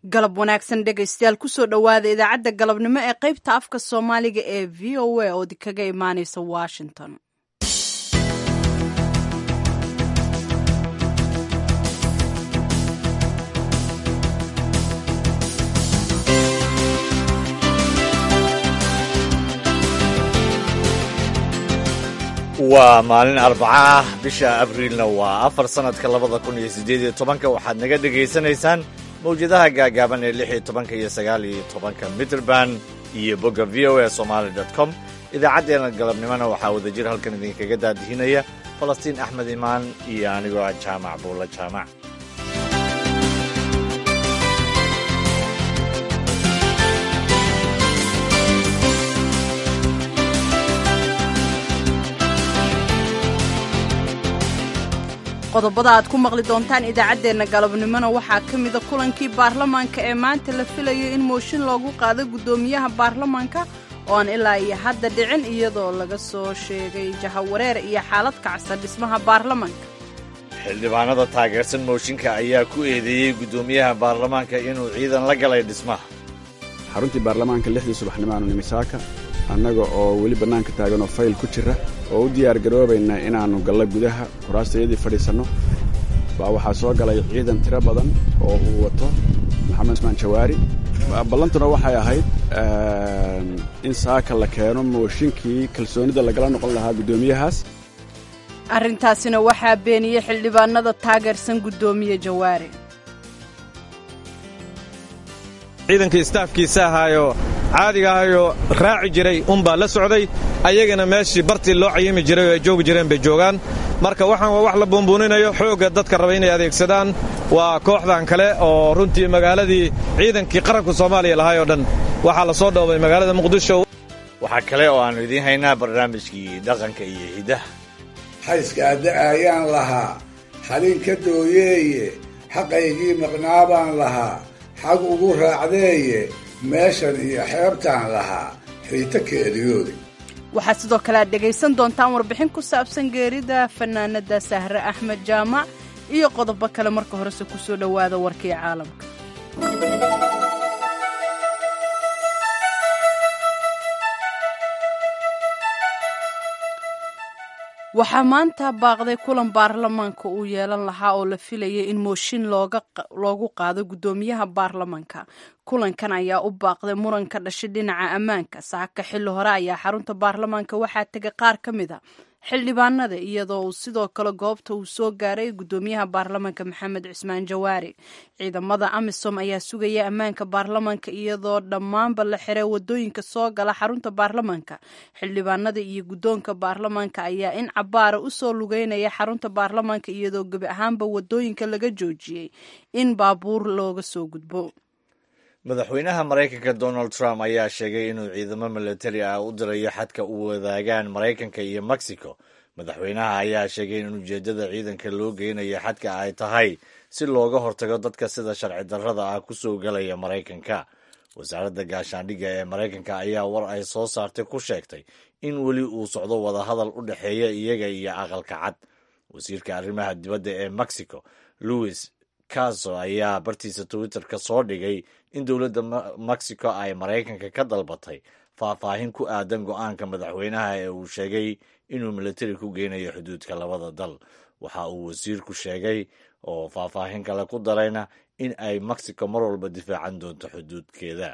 galab wanaagsan dhegaystayaal kusoo dhowaada idaacadda galabnimo ee qaybta afka soomaaliga ee v o a oo kaga imaaneysa washington waa maalin arbaca ah bisha abriilna waa afar sannadka labada kun iyo siddeed iyo tobanka waxaad naga dhegaysanaysaan mawjadaha gaagaaban ee lix iyo tobanka iyo sagaal iyo tobanka mitrband iyo bogga v o a somaali dot com idaacaddeenna galabnimona waxaa wadajir halkan idinkaga daadihinaya falastiin axmed imaan iyo anigoo ah jaamac buulla jaamac qodobada aad ku maqli doontaan idaacaddeenna galabnimona waxaa ka mida kulankii baarlamaanka ee maanta la filayo in mooshin loogu qaado guddoomiyaha baarlamaanka oo aan ilaa iyo hadda dhicin iyadoo laga soo sheegay jahawareer iyo xaalad kacsan dhismaha baarlamaanka xildhibaanada taageersan mooshinka ayaa ku eedeeyey guddoomiyaha baarlamaanka inuu ciidan la galay dhismaha xaruntii baarlamaanka lixdii subaxnimaanu nimisaaka annaga oo weli bannaanka taagan oo fayl ku jira oo u diyaargaroobaynaa inaannu gallo gudaha kuraastayadii fadhiisanno baa waxaa soo galay ciidan tiro badan oo uu wato maxamed usmaan jawaari ballantuna waxay ahayd in saaka la keeno mooshinkii kalsoonida lagala noqon lahaa guddoomiyahaas arrintaasina waxaa beeniyey xildhibaanada taageersan guddoomiye jawaari ciidankii istaafkiisa ahaayoo caadiga ahayoo raaci jiray unbaa la socday ayagana meeshii bartii loo cayimi jiray oo ay joogi jireen bay joogaan marka waxaan waa wax la buunbuuninayo xoogga dadka raba inay adeegsadaan waa kooxdan kale oo runtii magaaladii ciidankii qaranka soomaaliya lahaay oo dhan waxaa la soo dhoobay magaalada muqdisho waxaa kale oo aannu idiin haynaa barnaamijkii dhaqanka iyo hiddaha xayskaada ayaan lahaa xalin ka dooyeeye xaqaygii maqnaabaan lahaa xag ugu raacdeeye meeshan iyo xeebtaan lahaa xiito keeriyoodi waxaad sidoo kale aad dhegaysan doontaan warbixin ku saabsan geerida fanaanada sahre axmed jaamac iyo qodobo kale marka horese ku soo dhowaada warkii caalamka waxaa maanta baaqday kulan baarlamaanka uu yeelan lahaa oo la filayay in mooshin loogu qaado guddoomiyaha baarlamaanka kulankan ayaa u baaqday muran ka dhashay dhinaca ammaanka saaka xilli hore ayaa xarunta baarlamaanka waxaa tegay qaar ka mid a xildhibaanada iyadoo uu sidoo kale goobta uu soo gaaray guddoomiyaha baarlamaanka maxamed cismaan jawaari ciidamada amisom ayaa sugaya ammaanka baarlamaanka iyadoo dhammaanba la xiray wadooyinka soo gala xarunta baarlamaanka xildhibaanada iyo guddoonka baarlamaanka ayaa in cabaara usoo lugeynaya xarunta baarlamaanka iyadoo gebi ahaanba wadooyinka laga joojiyey in baabuur looga soo gudbo madaxweynaha maraykanka donald trump ayaa sheegay inuu ciidamo milatari ah u dirayo xadka u wadaagaan maraykanka iyo mexico madaxweynaha ayaa sheegay in ujeeddada ciidanka loo geynayo xadka ay tahay si looga hortago dadka sida sharci darrada ah ku soo gelaya maraykanka wasaaradda gaashaandhigga ee maraykanka ayaa war ay soo saartay ku sheegtay in weli uu socdo wadahadal u dhexeeya iyaga iyo aqalka cad wasiirka arrimaha dibadda ee mexico louis caso ayaa bartiisa twitter-ka soo dhigay in dowladda mexico ay maraykanka ka dalbatay faahfaahin ku aadan go-aanka madaxweynaha ee uu sheegay inuu militari ku geynayo xuduudka labada dal waxa uu wasiirku sheegay oo faahfaahin kale ku darayna in ay mexico mar walba difaacan doonto xuduudkeeda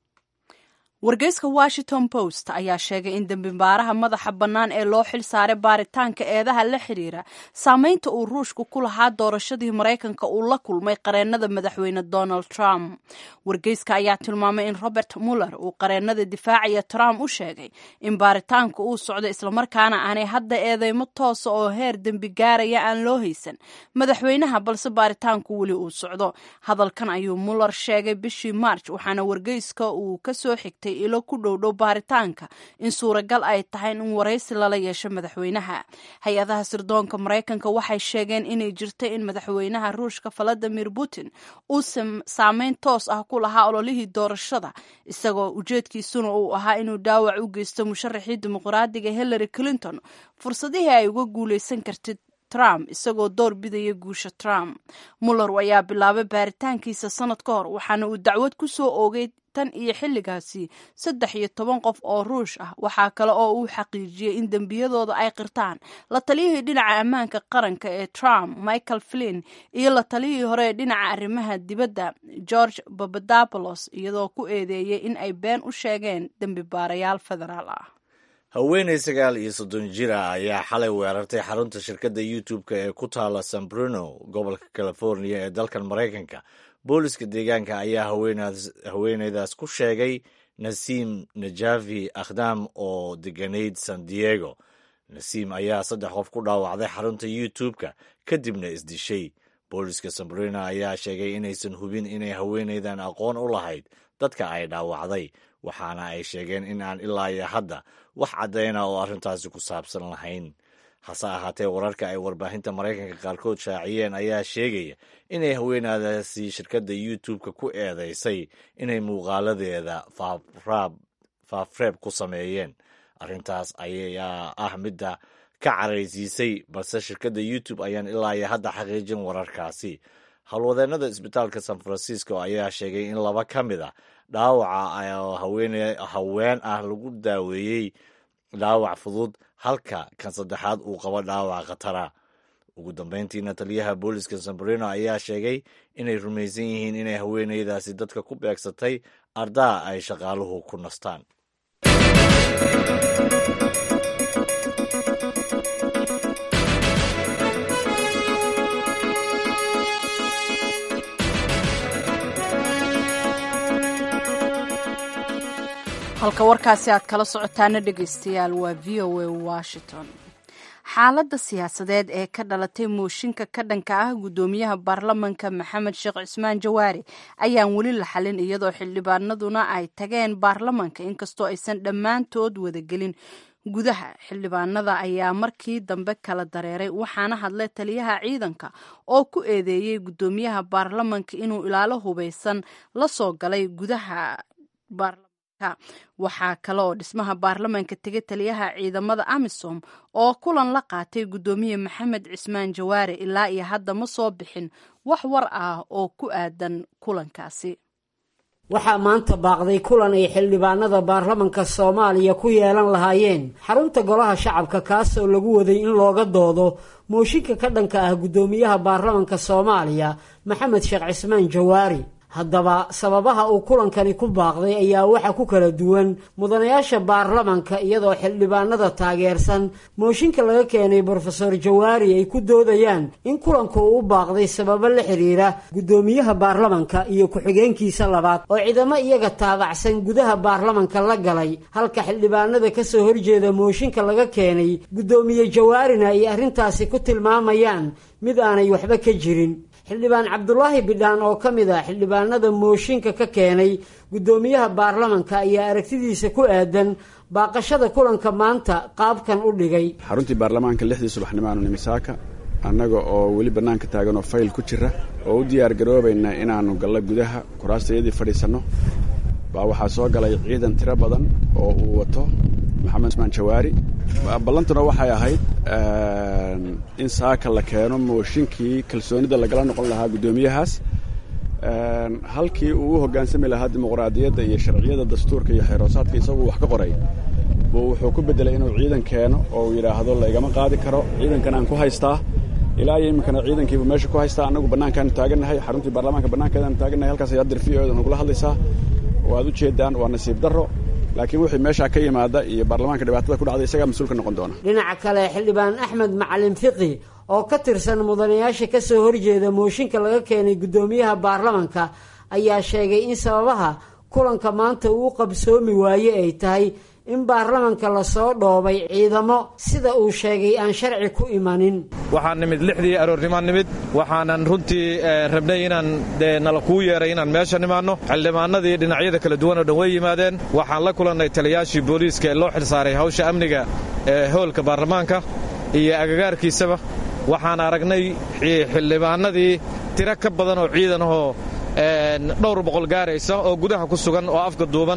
wargeyska washington post ayaa sheegay in dembibaaraha madaxa bannaan ee loo xil saaray baaritaanka eedaha la xidhiira saameynta uu ruushku ku lahaa doorashadii maraykanka uu la kulmay qareennada madaxweyne donald trump wargeyska ayaa tilmaamay in robert muller uu qareennada difaacaya trump u sheegay in baaritaanku uu socdo islamarkaana aanay hadda eedeymo toosa oo heer dembi gaaraya aan loo haysan madaxweynaha balse baaritaanku weli uu socdo hadalkan ayuu muller sheegay bishii march waxaana wargeyska uu kasoo xigtay ilo ku dhowdhow baaritaanka in suuragal ay tahay in waraysi lala yeesho madaxweynaha hay-adaha sirdoonka maraykanka waxay sheegeen inay jirtay in madaxweynaha ruushka valadimir putin uu saameyn toos ah ku lahaa ololihii doorashada isagoo ujeedkiisuna uu ahaa inuu dhaawac u geysto musharaxii dimuqraadiga hillary clinton fursadihii ay uga guuleysan kartid trump isagoo door bidaya guusha trump muller ayaa bilaabay baaritaankiisa sanad ka hor waxaana uu dacwad ku soo oogay tan iyo xilligaasi saddex iyo toban qof oo ruush ah waxaa kale oo uu xaqiijiyey in dembiyadooda ay qirtaan la taliyihii dhinaca ammaanka qaranka ee trump michael flin iyo la taliyihii hore ee dhinaca arrimaha dibadda george papadopoulos iyadoo ku eedeeyey in ay been u sheegeen dembi baarayaal federaal ah haweenay sagaal iyo soddon jir ah ayaa xalay weerartay xarunta shirkadda youtube-ka ee ku taala san bruno gobolka california ee dalkan maraykanka booliska deegaanka ayaa haweeneydaas ku sheegay nasiim najavi akhdam oo deganayd san diego nasiim ayaa saddex qof ku dhaawacday xarunta youtube-ka kadibna isdishay booliska san bruno ayaa sheegay inaysan hubin inay haweeneydan aqoon u lahayd dadka ay dhaawacday waxaana ay sheegeen in aan ilaa iyo hadda wax caddayna oo arrintaasi ku saabsan lahayn hase ahaatee wararka ay warbaahinta maraykanka qaarkood shaaciyeen ayaa sheegaya inay haweenaadaasi shirkadda youtube-ka ku eedeysay inay muuqaaladeeda faafreeb ku sameeyeen arrintaas ayaa ah midda ka caraysiisay balse shirkadda youtube ayaan ilaa iyo hadda xaqiijin wararkaasi howlwadeennada isbitaalka san francisco ayaa sheegay in laba ka mid a dhaawaca haween ah lagu daaweeyey dhaawac fudud halka kan saddexaad uu qabo dhaawac khatara ugu dambeyntiina taliyaha booliska sanbarino ayaa sheegay inay rumaysan yihiin inay haweeneydaasi dadka ku beegsatay ardaa ay shaqaaluhu ku nastaan halka warkaasi aad kala socotaana dhegaystayaal waa v o a washington xaaladda siyaasadeed ee ka dhalatay mooshinka ka dhanka ah guddoomiyaha baarlamanka maxamed sheekh cismaan jawaari ayaan weli la xalin iyadoo xildhibaanaduna ay tageen baarlamanka inkastoo aysan dhammaantood wadagelin gudaha xildhibaanada ayaa markii dambe kala dareeray waxaana hadlay taliyaha ciidanka oo ku eedeeyey guddoomiyaha baarlamanka inuu ilaalo hubeysan la soo galay gudaha waxaa kale oo dhismaha baarlamanka tegay taliyaha ciidamada amisom oo kulan la qaatay guddoomiye maxamed cismaan jawaare ilaa iyo hadda ma soo bixin wax war ah oo ku aadan kulankaasi waxaa maanta baaqday kulan ay xildhibaanada baarlamanka soomaaliya ku yeelan lahaayeen xarunta golaha shacabka kaasoo lagu waday in looga doodo mooshinka ka dhanka ah guddoomiyaha baarlamanka soomaaliya maxamed sheekh cismaan jawaari haddaba sababaha uu kulankani ku baaqday ayaa waxa ku kala duwan mudanayaasha baarlamanka iyadoo xildhibaanada taageersan mooshinka laga keenay brofeor jawaari ay ku doodayaan in kulanku uu u baaqday sababo la xiriira guddoomiyaha baarlamanka iyo ku-xigeenkiisa labaad oo ciidamo iyaga taabacsan gudaha baarlamanka la galay halka xildhibaanada kasoo horjeeda mooshinka laga keenay guddoomiye jawaarina ay arrintaasi ku tilmaamayaan mid aanay waxba ka jirin xildhibaan cabdulaahi bidhaan oo ka mid ah xildhibaanada mooshinka ka keenay guddoomiyaha baarlamanka ayaa aragtidiisa ku aadan baaqashada kulanka maanta qaabkan u dhigay xaruntii baarlamaanka lixdii subaxnimo aanu nimi saaka annaga oo weli bannaanka taagan oo fayl ku jira oo u diyaar garoobaynaa inaannu gallo gudaha kuraastayadii fadhiisanno baa waxaa soo galay ciidan tiro badan oo uu wato maxamed usmaan jawaari ballantuna waxay ahayd in saaka la keeno mooshinkii kalsoonida lagala noqon lahaa guddoomiyahaas halkii uu u hoggaansami lahaa dimuqraadiyadda iyo sharciyada dastuurka iyo xeeroosaadka isaguu wax ka qoray buu wuxuu ku beddelay inuu ciidan keeno oo uu yidhaahdo laygama qaadi karo ciidankan aan ku haystaa ilaa iyo iminkana ciidankiibu meesha ku haystaa annagu bannaankaanu taagannahay xaruntii baarlamaanka bannaankeedaanu taagannahay halkaas ayaad dir v o da nagula hadlaysaa waad u jeedaan waa nasiib darro laakiin wixii meeshaa ka yimaada iyo baarlamaanka dhibaatada ku dhacday isagaa mas-uulka noqon doona dhinaca kale xildhibaan axmed macalin fiqi oo ka tirsan mudanayaasha ka soo horjeeda mooshinka laga keenay guddoomiyaha baarlamanka ayaa sheegay in sababaha kulanka maanta uu qabsoomi waaye ay tahay in baarlamanka lasoo dhoobay ciidamo sida uu sheegay aan sharci ku imanin waxaan nimid lixdii aroornimaan nimid waxaanan runtii rabnay inaan dee nala kuu yeeray inaan meesha nimaanno xildhibaanadii dhinacyada kala duwan oo dhan way yimaadeen waxaan la kulannay taliyaashii booliiska ee loo xilsaaray hawsha amniga ee hoolka baarlamaanka iyo agagaarkiisaba waxaan aragnay xildhibaanadii tiro ka badan oo ciidan ahoo dhowr boqol gaaraysa oo gudaha ku sugan oo afka duuban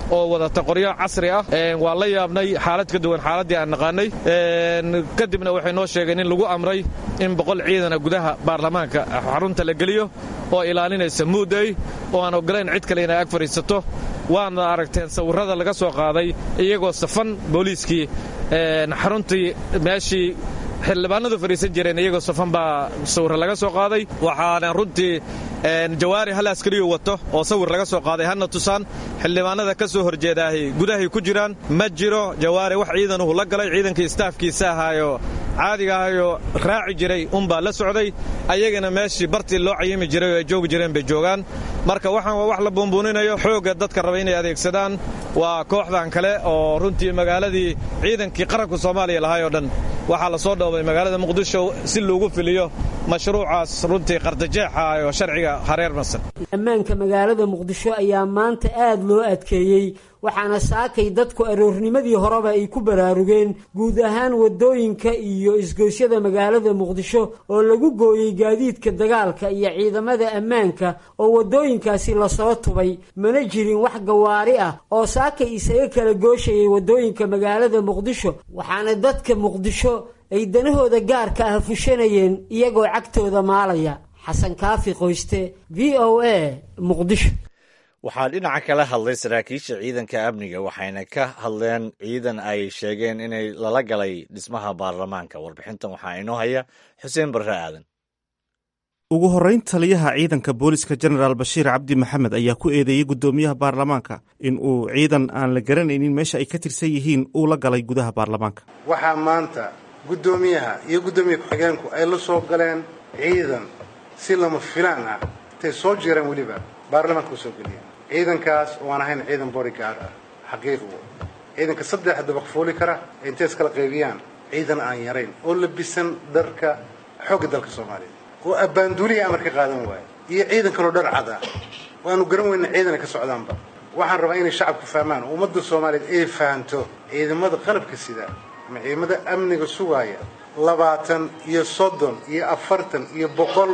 oo wadata qoryo casri ah waa la yaabnay xaalad ka duwan xaaladdii aan naqaanay kadibna waxay noo sheegeen in lagu amray in boqol ciidana gudaha baarlamaanka xarunta la geliyo oo ilaalinaysa muudey oo aan ogolayn cid kale inay ag fadhiisato waadna aragteen sawirrada laga soo qaaday iyagoo safan booliiskii xaruntii meeshii xildhibaanadu fadhiisan jireen iyagoo safan baa sawirra laga soo qaaday waxaana runtii jawaari hal askariyu wato oo sawir laga soo qaaday hana tusaan xildhibaanada ka soo horjeedaahay gudahay ku jiraan ma jiro jawaari wax ciidanuhu la galay ciidankii istaafkiisa ahaayo caadiga ahayoo raaci jiray unbaa la socday ayagana meeshii bartii loo cayimi jiray oo ay joogi jireen bay joogaan marka waxaan waa wax la buunbuuninayo xoogga dadka raba inay adeegsadaan waa kooxdan kale oo runtii magaaladii ciidankii qaranka soomaaliya lahay oo dhan waxaa la soo dhoobay magaalada muqdisho si loogu filiyo mashruucaas runtii qardajeexa oo sharciga hareer masan ammaanka magaalada muqdisho ayaa maanta aada loo adkeeyey waxaana saakay dadku aroornimadii horeba ay ku baraarugeen guud ahaan waddooyinka iyo isgoysyada magaalada muqdisho oo lagu gooyey gaadiidka dagaalka iyo ciidamada ammaanka oo waddooyinkaasi lasoo tubay mana jirin wax gawaari ah oo saakay isaga kala gooshayay waddooyinka magaalada muqdisho waxaana dadka muqdisho ay danahooda gaarka ah fushanayeen iyagoo cagtooda maalaya xasan kaafi qoyste v o a muqdisho waxaa dhinaca kala hadlay saraakiisha ciidanka amniga waxayna ka hadleen ciidan ay sheegeen inay lala galay dhismaha baarlamaanka warbixintan waxaa inoo haya xuseen barre aadan ugu horrayn taliyaha ciidanka booliska jenaraal bashiir cabdi maxamed ayaa ku eedeeyey guddoomiyaha baarlamaanka in uu ciidan aan la garanaynin meesha ay ka tirsan yihiin uu la galay gudaha baarlamaanka waxaa maanta guddoomiyaha iyo guddoomiya ku-xigeenku ay la soo galeen ciidan si lama filaan ah intay soo jireen weliba baarlamaanka u soo geliyeen ciidankaas oo aan ahayn ciidan bodygaard ah xaqiiqu ciidanka saddex dabaq fuuli kara ee intay iskala qaybiyaan ciidan aan yarayn oo labisan dharka xoogga dalka soomaaliya oo abbaanduuliya amarka qaadan waaya iyo ciidan kaloo dhar cad ah waanu garan weyna ciidana ka socdaanba waxaan rabaa inay shacabku fahmaan oo ummadda soomaaliyeed ay fahanto ciidamada qalabka sida ama ciidamada amniga sugaaya labaatan iyo soddon iyo afartan iyo boqol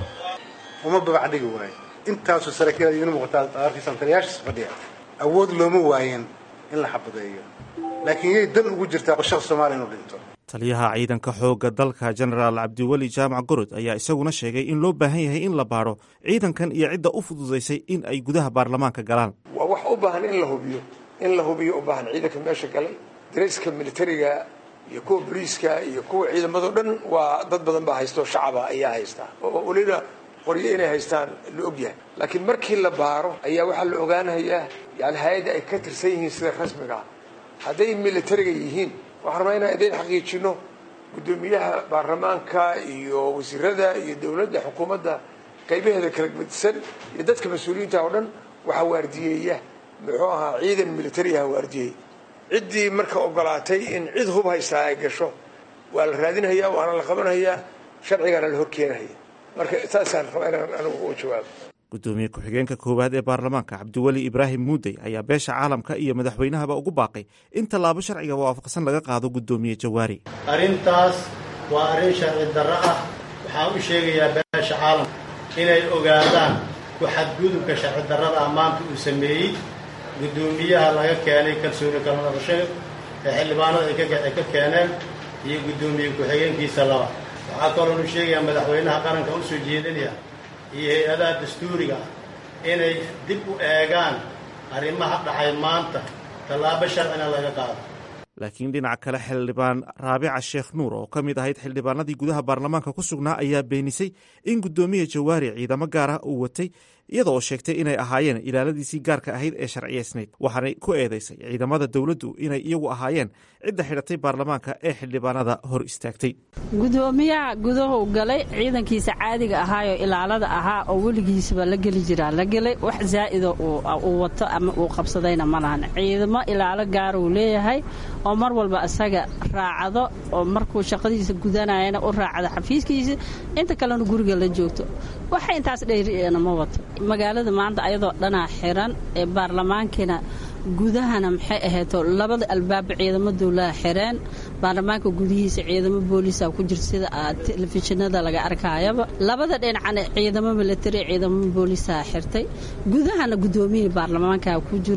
uma babac dhigi waayo intaasoo saraakiil idin muuqataa arkiisaan taliyaashiis fadhiya awood looma waayen in la xabadeeyo laakiin yay dan ugu jirtaa qoshada soomaaliya inuu dhinto taliyaha ciidanka xoogga dalka jenaraal cabdiweli jaamac gorod ayaa isaguna sheegay in loo baahan yahay in la baadho ciidankan iyo cidda u fududaysay in ay gudaha baarlamaanka galaan waa wax u baahan in la hubiyo in la hubiyo u baahan ciidanka meesha galay darayska militariga iyo kuwa boliiska iyo kuwa ciidamadao dhan waa dad badan baa haysta oo shacaba ayaa haystaa oo weliba qoryo inay haystaan la ogyahay laakiin markii la baaro ayaa waxaa la ogaanayaa yani hay-adda ay ka tirsan yihiin sida rasmiga ah hadday militariga yihiin waxaan rabaa inaan idin xaqiijino guddoomiyaha baarlamaanka iyo wasiirada iyo dowladda xukuumadda qaybaheeda kala gedisan iyo dadka mas-uuliyiinta oo dhan waxaa waardiyeeya muxuu ahaa ciidan militariaha waardiyey ciddii marka ogolaatay in cid hub haystaa ay gasho waa la raadinhayaa waana la qabanhayaa sharcigaana la horkeenahaya marka saasaan rabaa inaan anigu u jawaabo guddoomiye ku-xigeenka koowaad ee baarlamaanka cabdiweli ibraahim muudey ayaa beesha caalamka iyo madaxweynahaba ugu baaqay in tallaabo sharciga waafaqsan laga qaado guddoomiye jawaari arrintaas waa arrin sharci darro ah waxaan u sheegayaa beesha caalamka inay ogaadaan ku xadgudubka sharci darrada maanta uu sameeyey guddoomiyaha laga keenay kalsooni kala noqoshada ee xildhibaanada ay ka keeneen iyo guddoomiye ku-xigeenkiisa laba waxaa kaloonu sheegayaa madaxweynaha qaranka u soo jeedinaya iyo hay-adaha dastuuriga ah inay dib u eegaan arrimaha dhacay maanta tallaabo sharcina laga qaado laakiin dhinaca kale xildhibaan raabica sheekh nuur oo ka mid ahayd xildhibaanadii gudaha baarlamaanka ku sugnaa ayaa beenisay in guddoomiye jawaari ciidamo gaar ah uu watay iyada oo sheegtay inay ahaayeen ilaaladiisii gaarka ahayd ee sharciyaysnayd waxaanay ku eedaysay ciidamada dowladdu inay iyagu ahaayeen cidda xidhatay baarlamaanka ee xildhibaanada hor istaagtay gudoomiyaha gudahu galay ciidankiisa caadiga ahaayoo ilaalada ahaa oo weligiisaba la geli jiraa la gelay wax zaa'ida uu wato ama uu qabsadayna ma lahan ciidamo ilaalo gaara uu leeyahay oo mar walba isaga raacdo oo markuu shaqadiisa gudanayana u raacdo xafiiskiisa inta kalena guriga la joogto waxa intaas dheeriena ma wato magaalada maanta ayadoo dhanaa xiran ee baarlamaankiina gudahana maxay ahayto labada albaab ciidamo dowlaha xireen baarlamaanka gudihiisa ciidamo booliisa ku jira sida telefishinada laga arkayaba labada dhinacana ciidamo milatari ciidamo booliisa xirtay gudahana gudoomiyihii baarlamaanka ku jiro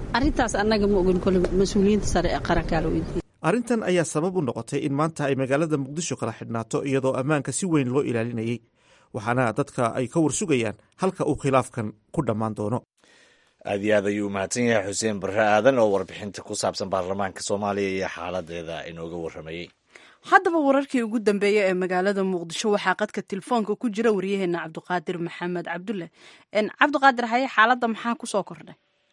arrintaas annaga ma ogin kole mas-uuliyiinta sare ee qarankaa la weydiiyey arrintan ayaa sabab u noqotay in maanta ay magaalada muqdisho kala xidhnaato iyadoo ammaanka si weyn loo ilaalinayay waxaana dadka ay ka warsugayaan halka uu khilaafkan ku dhammaan doono aad iyo aad ayuu u mahadsan yahay xuseen barre aadan oo warbixinta ku saabsan baarlamaanka soomaaliya iyo xaaladeeda inooga warramayey haddaba wararkii ugu dambeeyey ee magaalada muqdisho waxaa qadka telefoonka ku jira waryaheena cabdiqaadir maxamed cabdulle cabdiqaadir haye xaaladda maxaa kusoo kordhay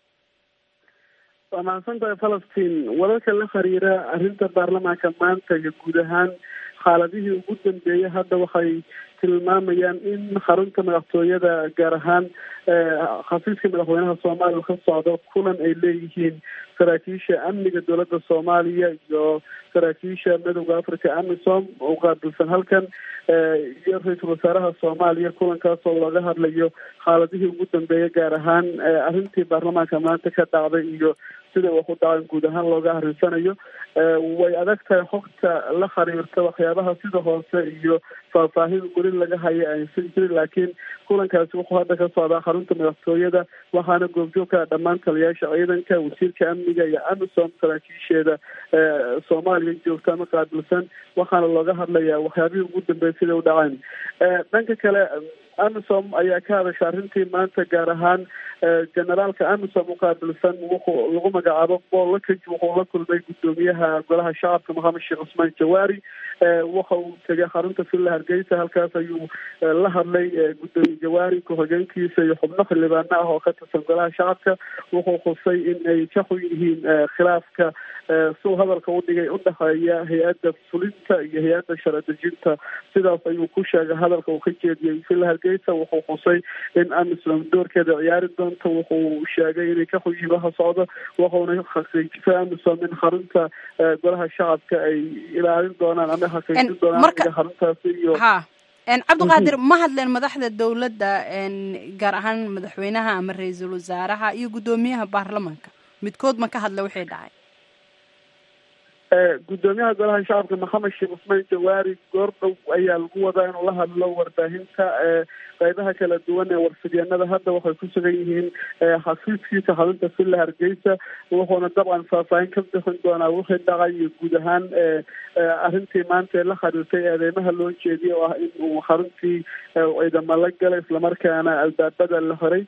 waa mahadsantahay falastiin wararka la xiriira arrinta baarlamaanka maanta iyo guud ahaan xaaladihii ugu dambeeyey hadda waxay tilmaamayaan in xarunta madaxtooyada gaar ahaan xafiiska madaxweynaha soomaaliya ka socdo kulan ay leeyihiin saraakiisha amniga dowladda soomaaliya iyo saraakiisha midowda africa amisom u qaabilsan halkan iyo ra-iisul wasaaraha soomaaliya kulankaas oo laga hadlayo xaaladihii ugu dambeeyay gaar ahaan arrintii baarlamaanka maanta ka dhacday iyo sida wax u dhacan guud ahaan looga harinsanayo way adag tahay xogta la xiriirta waxyaabaha sida hoose iyo faahfaahin weli laga haya aysan jirin laakiin kulankaasi wuxuu hadda ka socdaa xarunta madaxtooyada waxaana goobjoogka dhammaan taliyaasha ciidanka wasiirka amniga iyo amisom saraakiisheeda soomaaliya joogta ama qaabilsan waxaana looga hadlayaa waxyaabihii ugu dambeeyay siday u dhaceen dhanka kale amisom ayaa ka hadasha arrintii maanta gaar ahaan generaalka amisom uqaabilsan wuxuu lagu magacaabo paul lakaj wuxuu la kulmay guddoomiyaha golaha shacabka maxamed sheekh cusmaan jawaari waxa uu tegay xarunta villa hargeysa halkaas ayuu la hadlay guddoomiye jawaari ku-xigeenkiisa iyo xubno xildhibaano ah oo ka tirsan golaha shacabka wuxuu khusay in ay ka xun yihiin khilaafka suu hadalka u dhigay udhexeeya hay-adda fulinta iyo hay-adda sharci dejinta sidaas ayuu ku sheegay hadalka uu ka jeediyey villa hargeysa wuxuu khusay in amisom doorkeeda ciyaari doonto wuxuu sheegay inay ka xun yihiin waxa socda wuxuuna xaqiijisay amisom in xarunta golaha shacabka ay ilaalin doonaan ama xaqiijin doonaan xaruntaasi iyo cabdiqaadir ma hadleen madaxda dowladda gaar ahaan madaxweynaha ama ra-iisul wasaaraha iyo guddoomiyaha baarlamaanka midkood ma ka hadla wixii dhacay guddoomiyaha golaha shacabka maxamed sheekh cusmaan jawaari goordhow ayaa lagu wadaa inuu la hadlo warbaahinta qeybaha kala duwan ee warfideenada hadda waxay ku sugan yihiin xafiiskiisa xarunta villa hargeysa wuxuuna dabcan faahfaahin ka bixin doonaa wixii dhacay iyo guud ahaan arrintii maanta ee la xiriirtay eedeymaha loo jeediyay oo ah in uu xaruntii ciidamo la galay islamarkaana albaabada la xiray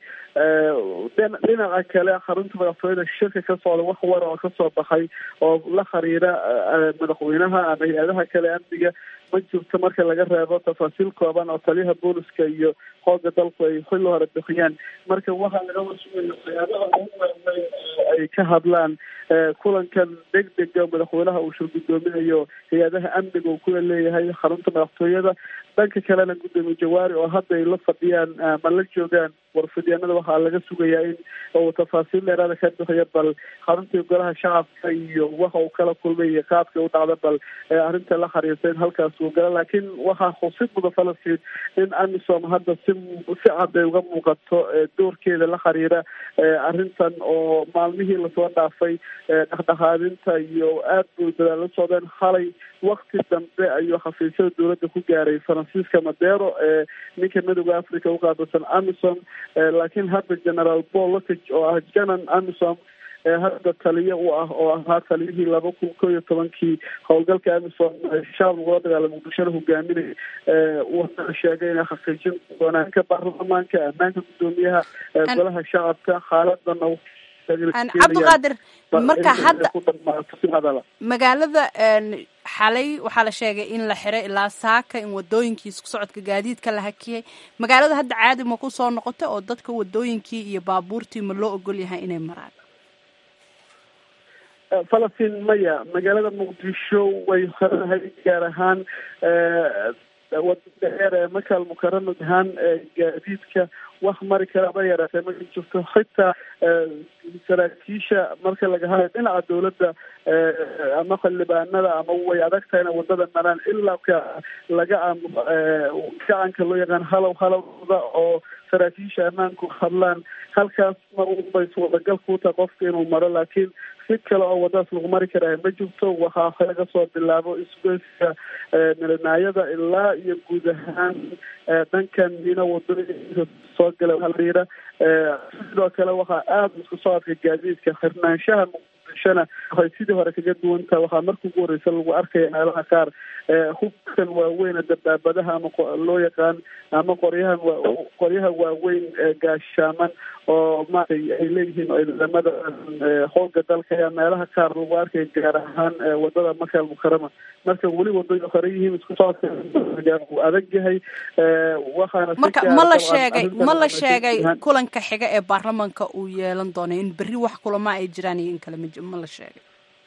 dhinaca kale xarunta madaxtooyada shirka ka socda wax war oo kasoo baxay oo la xiriira madaxweynaha ama hay-adaha kale amniga ma jirto marka laga reebo tafaasiil kooban oo taliyaha booliska iyo xooga dalku ay xilli hore bixiyaan marka waxaa laga warsugaya waxyaabaha ugu waaweyn ay ka hadlaan kulankan deg dega madaxweynaha uu shir guddoominayo hay-adaha amniga uu kula leeyahay xarunta madaxtooyada dhanka kalena guddoomiye jawaari oo hadda ay la fadhiyaan ma la joogaan warfideenada waxaa laga sugayaa in uu tafaasiil dheeraada ka bixiyo bal xaruntii golaha shacabka iyo waxa uu kala kulmay iyo qaabka u dhacda bal arrinta la xiriirta in halkaas uu gala laakiin waxaa xusid muda falastiin in amisom hadda si si cad ay uga muuqato doorkeeda la xiriira arrintan oo maalmihii lasoo dhaafay dhexdhexaadinta iyo aad buu dadaal la socdeen xalay wakti dambe ayuu xafiisyada dowladda ku gaaray faransiiska madero ee ninka midowda africa uqaabilsan amisom laakiin hadda generaal paul locage oo ah janan amisom hadda taliyo u ah oo ahaa taliyihii laba kun ko iyo tobankii howlgalka amisom shaab lagula dagaala muqdishona hogaaminay wuxuu sheegay inay xaqiijin doonaan ninka baarlamaanka ammaanka guddoomiyaha golaha shacabka xaaladana cabdiqaadir marka hadda magaalada xalay waxaa la sheegay in la xiray ilaa saaka in wadooyinkii isku socodka gaadiidka la hakiyay magaalada hadda caadi ma ku soo noqotay oo dadka wadooyinkii iyo baabuurtii ma loo ogol yahay inay maraan falastiin maya magaalada muqdisho way xiranahay gaar ahaan wadada dheer ee makaal mukarama ahaan gaadiidka wax mari karaba yaraatee ma jirto xitaa saraakiisha marka laga hadlayo dhinaca dowladda ama xildhibaanada ama way adag tahay inay wadada maraan ilaa ka laga gacanka loo yaqaan halow halowda oo saraakiisha ammaanku hadlaan halkaas mar walba iswadagal ku tahay qofka inuu maro laakiin si kale oo wadadaas lagu mari karaa ma jirto waxaa laga soo bilaabo isgoyska milinaayada ilaa iyo guud ahaan dhankan ina wadooyinka soo gala haliira sidoo kale waxaa aada isku soo adkay gaadiidka xirnaanshaha muqdishona waxay sidii hore kaga duwan tahay waxaa marka ugu horeysa lagu arkaya meelaha qaar hubkan waaweyn dabaabadaha ama loo yaqaan ama qoryahan qoryaha waaweyn gaashaaman oo maaragtay ay leeyihiin ciidamada hooga dalka ayaa meelaha qaar lagu arkaya gaar ahaan wadada maka almukarama marka weli wadooyin hore yihiin isku socodka uu adag yahay waxaana marka ma la sheegay ma la sheegay kulanka xiga ee baarlamanka uu yeelan doono in berri wax kulama ay jiraan iyo in kale ma la sheegay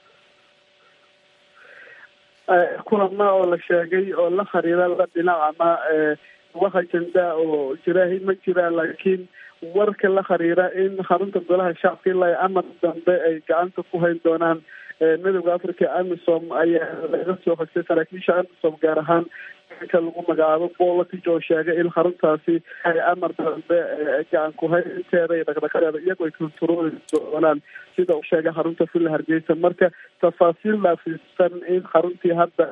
kulama oo la sheegay oo la xiriira la dhinac ama wax ajendaa oo jiraahi ma jiraan laakiin warka la xiriira in xarunta golaha shacabka ilaa amar dambe ay gacanta ku hayn doonaan midowda africa amisom ayaa laga soo xogtay saraakiisha amisom gaar ahaan ka lagu magacaabo bolotich oo sheegay in xaruntaasi ay amar dambe gacan ku haynteeda iyo dhaqdhaqadeeda iyagoo ay kontarooli doonaan sida uu sheegay xarunta villa hargeysa marka tafaasiil dhaafisan in xaruntii hadda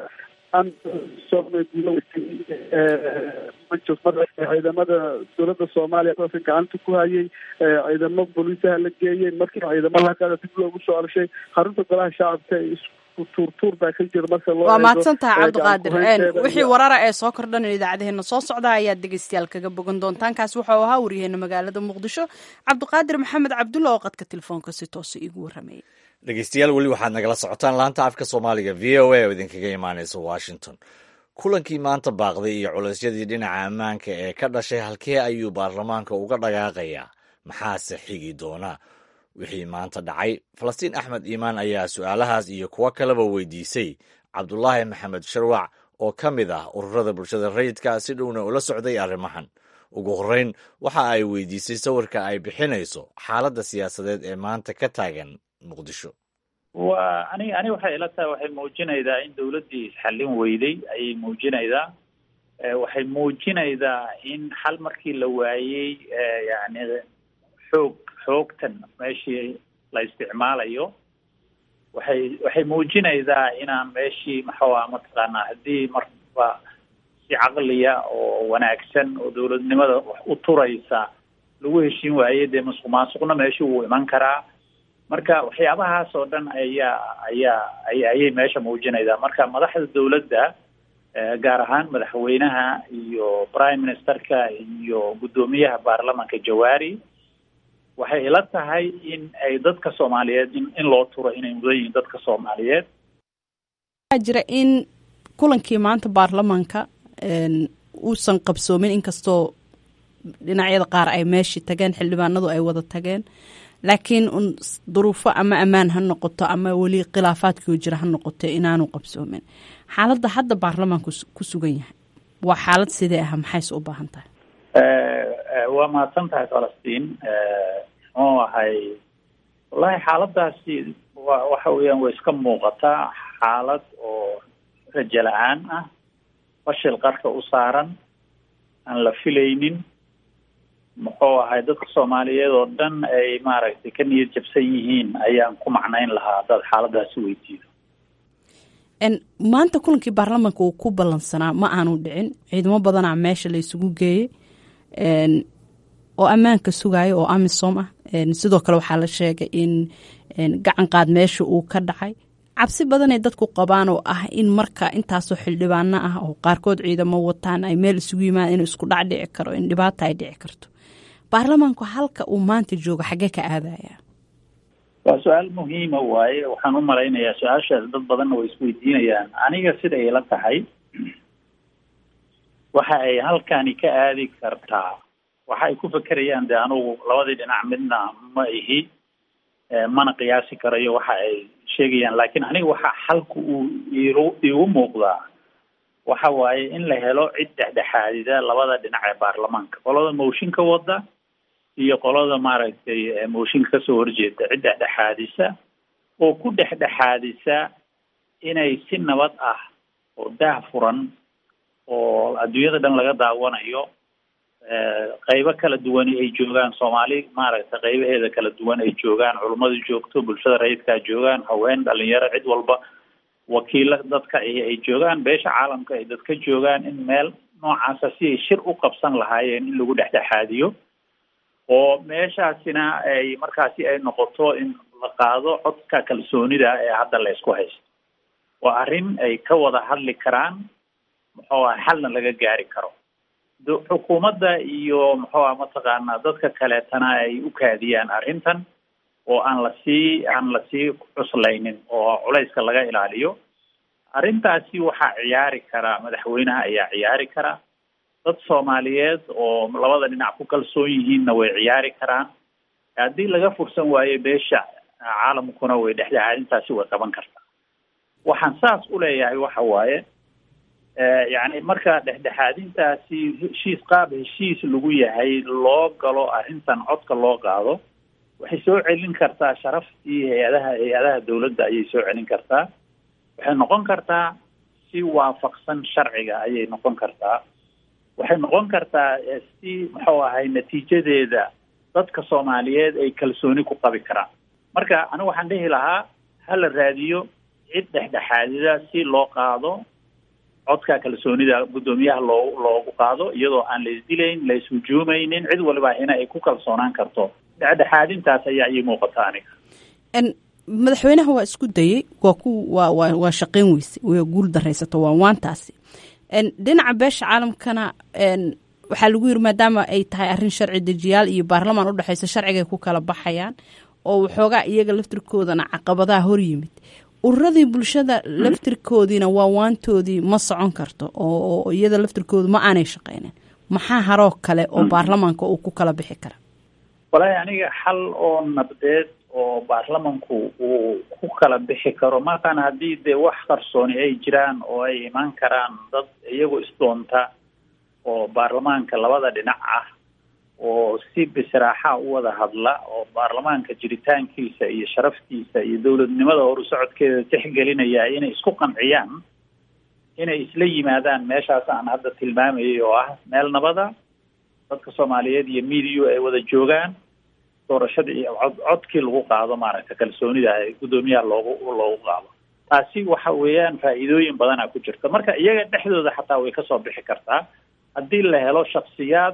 ciidamada dowladda soomaaliya gacanta ku hayay ciidamo booliisaha la geeyey markii ciidamada qaada dib loogu soo alshay xarunta golaha shacabka isku tuurtuur baa ka jira marka loo waa mahadsan tahay cabdiqaadir wixii warara ee soo kordhan idaacadaheena soo socda ayaad dhegeystayaal kaga bogan doontaan kaasi waxau ahaa waryaheena magaalada muqdisho cabdiqaadir maxamed cabdulla oo qadka telefoonka si toosa iigu warramayay dhegeystayaal weli waxaad nagala socotaan laanta afka soomaaliga v o a oo idinkaga imaaneysa washington kulankii maanta baaqday iyo culeysyadii dhinaca ammaanka ee ka dhashay halkee ayuu baarlamaanka uga dhaqaaqayaa maxaase xigi doona wixii maanta dhacay falastiin axmed iimaan ayaa su-aalahaas iyo kuwo kaleba weydiisay cabdulaahi maxamed sharwac oo ka mid ah ururada bulshada rayidka si dhowna ula socday arrimahan ugu horreyn waxa ay weydiisay sawirka ay bixinayso xaaladda siyaasadeed ee maanta ka taagan muqdisho wa ani ani waxay ila tahay waxay muujinaydaa in dawladdii isxallin weyday ayay muujinaydaa waxay muujinaydaa in xal markii la waayey yani xoog xoogtan meeshii la isticmaalayo waxay waxay muujinaydaa inaan meeshii maxaa mataqaanaa haddii marba si caqliya oo wanaagsan oo dawladnimada wax u turaysa lagu heshiin waaye dee masuq maasuqna meeshii wuu iman karaa marka waxyaabahaas oo dhan ayaa ayaa ayay meesha muujinaydaa marka madaxda dawladda gaar ahaan madaxweynaha iyo prime ministerka iyo guddoomiyaha baarlamanka jawaari waxay ila tahay in ay dadka soomaaliyeed in in loo turo inay mudan yihiin dadka soomaaliyeed waxaa jira in kulankii maanta baarlamanka uusan qabsoomin inkastoo dhinacyada qaar ay meeshii tageen xildhibaanadu ay wada tageen laakiin un duruufo ama ammaan ha noqoto ama weli khilaafaadkii jira ha noqoto inaanu qabsoomin xaaladda hadda baarlamaanku ku sugan yahay waa xaalad sidee ah maxayse u baahan tahay waa mahadsan tahay falastiin muxuu ahay wallahi xaaladaasi wa waxa weeyaan way iska muuqataa xaalad oo rajo la-aan ah fashil qarka u saaran aan la filaynin muxuu ahay dadka soomaaliyeed oo dhan ay maaragtay ka niyad jabsan yihiin ayaan ku macnayn lahaa haddaad xaaladaasi weydiido maanta kulankii baarlamaanka uu ku ballansanaa ma aanu dhicin ciidamo badanaa meesha la isugu geeyey oo ammaanka sugaayo oo amisom ah sidoo kale waxaa la sheegay in gacan qaad meesha uu ka dhacay cabsi badanay dadku qabaan oo ah in marka intaasoo xildhibaano ah oo qaarkood ciidamo wataan ay meel isugu yimaada in isku dhac dhici karo in dhibaata ay dhici karto baarlamaanku halka uu maanta joogo xaggee ka aadaya waa su-aal muhiima waaye waxaan u malaynayaa su-aashaas dad badanna way isweydiinayaan aniga sida ila tahay waxa ay halkani ka aadi kartaa waxa ay ku fekerayaan de anugu labadii dhinac midna ma ihi mana qiyaasi karayo waxa ay sheegayaan laakiin aniga waxa xalku uu iigu iigu muuqdaa waxa waaye in la helo cid dhexdhexaadida labada dhinac ee baarlamaanka qolada mooshinka wada iyo qolada maaragtay mooshinka kasoo horjeeda cid dhexdhexaadisa oo ku dhexdhexaadisa inay si nabad ah oo daah furan oo adduunyada dhan laga daawanayo qaybo kala duwani ay joogaan soomaali maaragtay qaybaheeda kala duwan ay joogaan culummadu joogto bulshada rayidkaa joogaan haween dhalinyaro cid walba wakiilo dadka ay joogaan beesha caalamka ay dadka joogaan in meel noocaasa si ay shir u qabsan lahaayeen in lagu dhexdhexaadiyo oo meeshaasina ay markaasi ay noqoto in la qaado codka kalsoonida ee hadda la isku haysto waa arrin ay ka wada hadli karaan muxuu ah xalna laga gaari karo xukuumadda iyo muxuu ah mataqaanaa dadka kaleetana ay u kaadiyaan arrintan oo aan lasii aan lasii cuslaynin oo culayska laga ilaaliyo arrintaasi waxaa ciyaari karaa madaxweynaha ayaa ciyaari karaa dad soomaaliyeed oo labada dhinac ku kalsoon yihiinna way ciyaari karaan haddii laga fursan waayo beesha caalamkuna way dhexdhexaadintaasi way qaban kartaa waxaan saas u leeyahay waxa waaye yacni marka dhexdhexaadintaasi heshiis qaab heshiis lagu yahay loo galo arrintan codka loo qaado waxay soo celin kartaa sharaftii hay-adaha hay-adaha dawladda ayay soo celin kartaa waxay noqon kartaa si waafaqsan sharciga ayay noqon kartaa waxay noqon kartaa si muxuu ahay natiijadeeda dadka soomaaliyeed ay kalsooni ku qabi karaan marka anigu waxaan dhihi lahaa ha la raadiyo cid dhexdhexaadida si loo qaado codka kalsoonida guddoomiyaha loo loogu qaado iyadoo aan la isdilayn la ishujuumaynin cid waliba ina ay ku kalsoonaan karto dhexdhexaadintaas ayaa ii muuqata aniga madaxweynaha waa isku dayey waa ku waa waa waa shaqayn weyse way guul daraysato waa waantaasi dhinaca beesha caalamkana waxaa lagu yiri maadaama ay tahay arrin sharci dejiyaal iyo baarlamaan udhexeysa sharcigay ku kala baxayaan oo waxoogaa iyaga laftirkoodana caqabadaha hor yimid ururadii bulshada laftirkoodiina waa waantoodii ma socon karto oo iyada laftirkoodu ma aanay shaqeynin maxaa haroo kale oo baarlamaanka uu ku kala bixi kara walaahi aniga xal oo nabdeed oo baarlamanku uu ku kala bixi karo markaan haddii dee wax qarsooni ay jiraan oo ay imaan karaan dad iyagu isdoonta oo baarlamaanka labada dhinac ah oo si bisraaxa u wada hadla oo baarlamaanka jiritaankiisa iyo sharaftiisa iyo dowladnimada horu socodkeeda tixgelinaya inay isku qanciyaan inay isla yimaadaan meeshaas aan hadda tilmaamayay oo ah meel nabada dadka soomaaliyeed iyo midiyu ay wada joogaan doorashadii iyo cod codkii lagu qaado maaragta kalsoonida guddoomiyaha loogu loogu qaado taasi waxa weeyaan faa'iidooyin badana ku jirta marka iyaga dhexdooda xataa way kasoo bixi kartaa haddii la helo shaksiyaad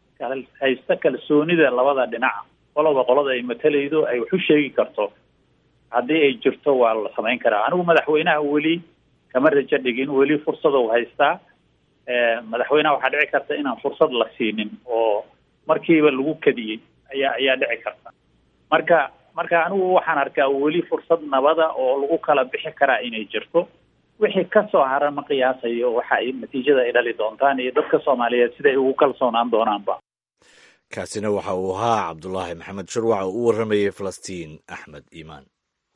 haysta kalsoonida labada dhinac qoloba qolada ay matalaydo ay wax u sheegi karto haddii ay jirto waa la samayn karaa anigu madaxweynaha weli kama rajo dhigin weli fursad u haystaa madaxweynaha waxaa dhici karta inaan fursad la siinin oo markiiba lagu kadiyey ayaa ayaa dhici karta marka marka anigu waxaan arkaa weli fursad nabada oo lagu kala bixi karaa inay jirto wixii kasoo hara ma qiyaasayo waxa ay natiijada ay dhali doontaan iyo dadka soomaaliyeed siday ugu kalsoonaan doonaanba kaasina waxa uu ahaa cabdulaahi maxamed shurwac oo u warramayay falastiin axmed iimaan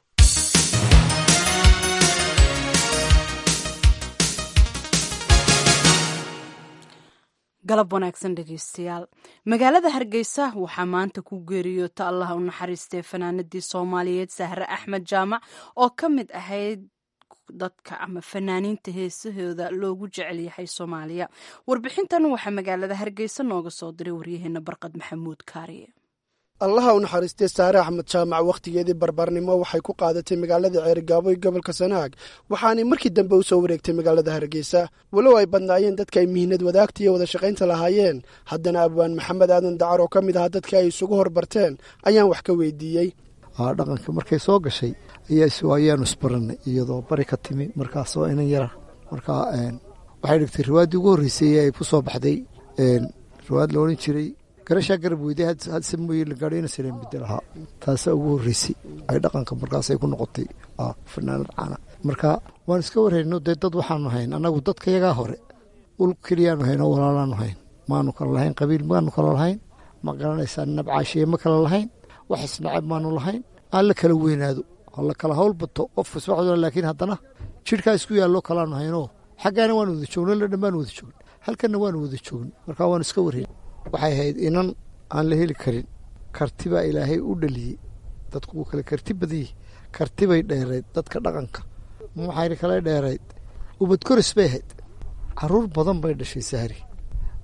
galab wanaagsan dhegeystayaal magaalada hargeysa waxaa maanta ku geeriyoota allaha u naxariistay fanaanadii soomaaliyeed sahre axmed jaamac oo ka mid ahayd dadka ama fanaaniinta heesahooda loogu jecel yahay soomaaliya warbixintan waxaa magaalada hargeysa nooga soo diray waryaheena barqad maxamuud kaariye allaha u naxariistay saare axmed jaamac wakhtigeedii barbarnimo waxay ku qaadatay magaalada ceerigaabo ee gobolka sanaag waxaanay markii dambe u soo wareegtay magaalada hargeysa walow ay badnaayeen dadka ay mihinad wadaagta iyo wada shaqaynta lahaayeen haddana abwaan maxamed aadan dacar oo ka mid ahaa dadka ay isugu horbarteen ayaan wax ka weydiiyey dhaqanka markay soo gashay ayaanu isbarannay iyadoo bari ka timi markaasoo inan yara markaa waxay dhigtay riwaaddii ugu horreysay ay ku soo baxday riwaad la odhan jiray garashaa garab weyday hadse mooye lagaadhayna sileen bedel ahaa taasaa ugu horreysay ay dhaqanka markaasay ku noqotay fanaanad caana marka waan iska warayno dee dad waxaanu hayn annagu dadka yagaa hore ul keliyaanu hayn oo walaalaanu hayn maanu kala lahayn qabiil maanu kala lahayn ma garanaysaa nabcaashiye ma kala lahayn wax isnacab maanu lahayn aan la kala weynaado la kala hawl bato qof iswaxdo laakiin haddana jidhkaa isku yaallo kalaanu haynoo xaggaana waanu wada joogno la dhan baanu wada joogn halkanna waanu wada joogn markaa waanu iska wareen waxay ahayd inan aan la heli karin karti baa ilaahay u dhaliyey dadku wuu kale karti badanyih kartibay dheerayd dadka dhaqanka waxayna kale dheerayd ubad koris bay ahayd caruur badan bay dhashay sahri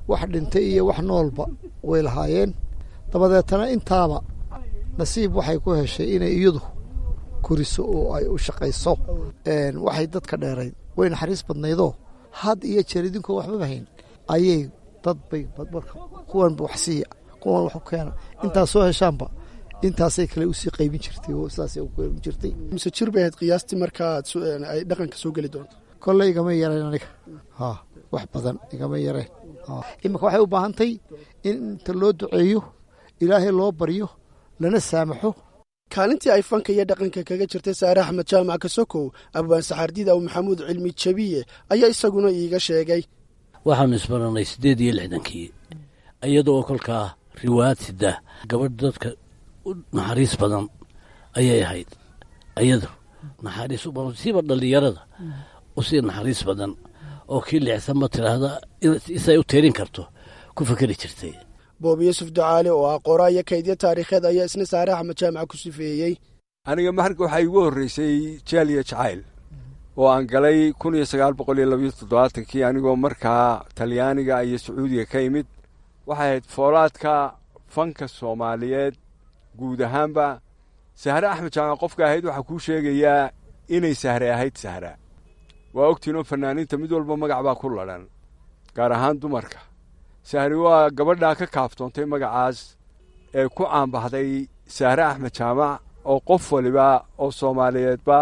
wax dhintay iyo wax noolba way lahaayeen dabadeetana intaaba nasiib waxay ku heshay inay iyadu koriso oo ay u shaqayso waxay dadka dheerayd way naxariis badnaydoo had iyo jeer idinkoo waxbaba hayn ayay dad bay marka kuwanba wax siiya kuwan wax u keena intaas soo heshaanba intaasay kale usii qaybin jirtay oo sidaasay u qaybin jirtay mise jir bay ahayd qiyaastii markaad ay dhaqanka soo geli doonto kolle igama yarayn aniga ha wax badan igama yarayn iminka waxay u baahantay in inta loo duceeyo ilaahay loo baryo lana saamaxo kaalintii ay fanka iyo dhaqanka kaga jirtay saare axmed jaamac kasokow abwaan saxaardiid aw maxamuud cilmi jabiye ayaa isaguna iiga sheegay waxaanu isbaranay siddeed iyo lixdankii iyadoo kolkaa riwaayad sida gabadh dadka u naxariis badan ayay ahayd ayadu naxariis u badan siiba dhallinyarada usii naxariis badan oo kii lixsan ma tidhaahda isay u teerin karto ku fakeri jirtay boob yuusuf ducaale oo ah qoraa iyo kaydyo taariikheed ayaa isna saare axmed jaamac ku sifeeyey aniga marka waxaa iigu horreysay jaaliya jacayl oo aan galay kun iyo sagaal boqol iyo labayo toddobaatankii anigoo markaa talyaaniga iyo sacuudiga ka imid waxay ahayd foolaadka fanka soomaaliyeed guud ahaanba sahre axmed jaamac qofka ahayd waxaa kuu sheegayaa inay sahre ahayd sahra waa ogtiinoo fannaaniinta mid walba magac baa ku ladhan gaar ahaan dumarka sahri waa gabadhaa ka kaaftoontay magacaas ee ku caanbaxday sahre axmed jaamac oo qof waliba oo soomaaliyeedba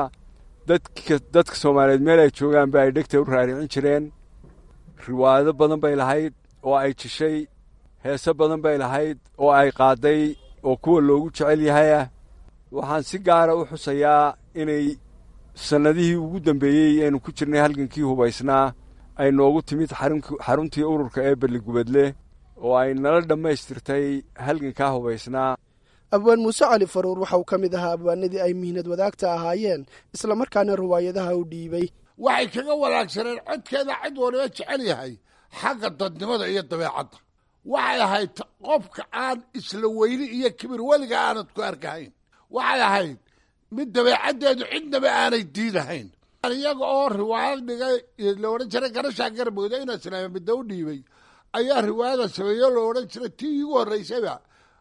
dadka dadka soomaaliyeed meel ay joogaanba ay dhegta u raaricin jireen riwaayado badan bay lahayd oo ay jishay heese badan bay lahayd oo ay qaadday oo kuwa loogu jecel yahay ah waxaan si gaara u xusayaa inay sannadihii ugu dambeeyey eenu ku jirnay halgankii hubaysnaa ay noogu timid xaruntii ururka ee berligubadle oo ay nala dhammaystirtay halgankaa hubaysnaa abwaan muuse cali faruur waxa uu ka mid ahaa abwaanadii ay mihnad wadaagta ahaayeen islamarkaana riwaayadaha u dhiibay waxay kaga wanaagsaneen codkeeda cid waliba jecel yahay xagga dadnimada iyo dabeecadda waxay ahayd qofka aan isla weyni iyo kibir weliga aanad ku arkahayn waxay ahayd mid dabeecaddeedu cidnaba aanay diidahayn iyaga oo riwaayad dhigay la odhan jiray garashaa garbooda ina islaama midda u dhiibay ayaa riwaayada sameeyo la odhan jiray tii iigu horreysayba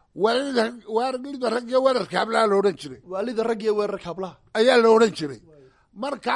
waalida rag iyo weerarka hablaha la odhan jiray waalida rag iyo weerarka hablaha ayaa la odhan jiray marka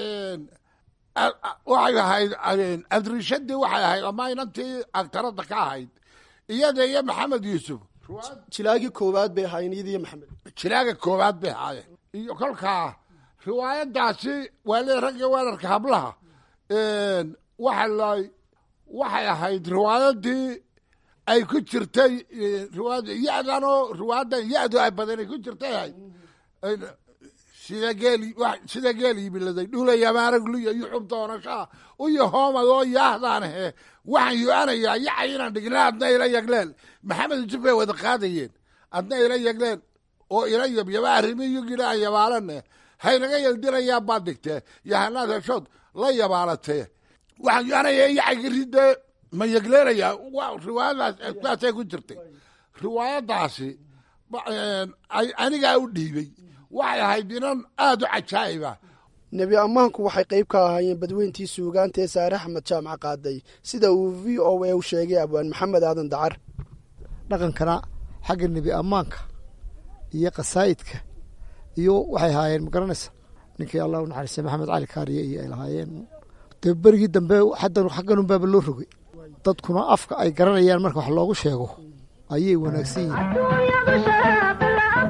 waxay ahayd adrishadii waxay ahayd ama inantii agtarada ka ahayd iyada iyo maxamed yuusuf jilaagii koowaad bay ahaayeen iyada iyo maxamed jilaaga koowaad bay ahaayeen iyo kolkaa riwaayadaasi waalida rag iyo weerarka hablaha waxa la waxay ahayd riwaayadii ay ku jirtay riwaayada ya-danoo riwaayadan ya-du ay badan ay ku jirtay ahayd sida geel sida geel yimiladay dhulayamaaragluya iyo xub doonashaa uyo hoomad oo yaahdan he waxaan yo-anayaa yaca inaan dhigna adna ila yagleel maxamed yusuf bay wada qaadayeen adna ila yagleel oo ila yabyaba arrimiyo gidha aan yabaalane haynaga yaldirayaa baad dhigtee yahanaad heshood la yabaalatee waxaan yo-anayaa yacaga ridde ma yagleelayaa riwaayadaas saasay ku jirtay riwaayadaasi anigaa u dhiibay waxay ahayd inan aada u cajaa'iba nebi ammaanku waxay qayb ka ahaayeen badweyntii suugaanta ee saare axmed jaamac qaaday sida uu v o a u sheegay abwaan maxamed aadan dacar dhaqankana xagga nebi ammaanka iyo qasaa'idka iyo waxay ahaayeen magaranaysa ninkii allah u naxariistay maxamed cali kaariye iyo ay lahaayeen dee berigii dambe xaddan xagganunbaaba loo rogay dadkuna afka ay garanayaan marka wax loogu sheego ayay wanaagsan yihiin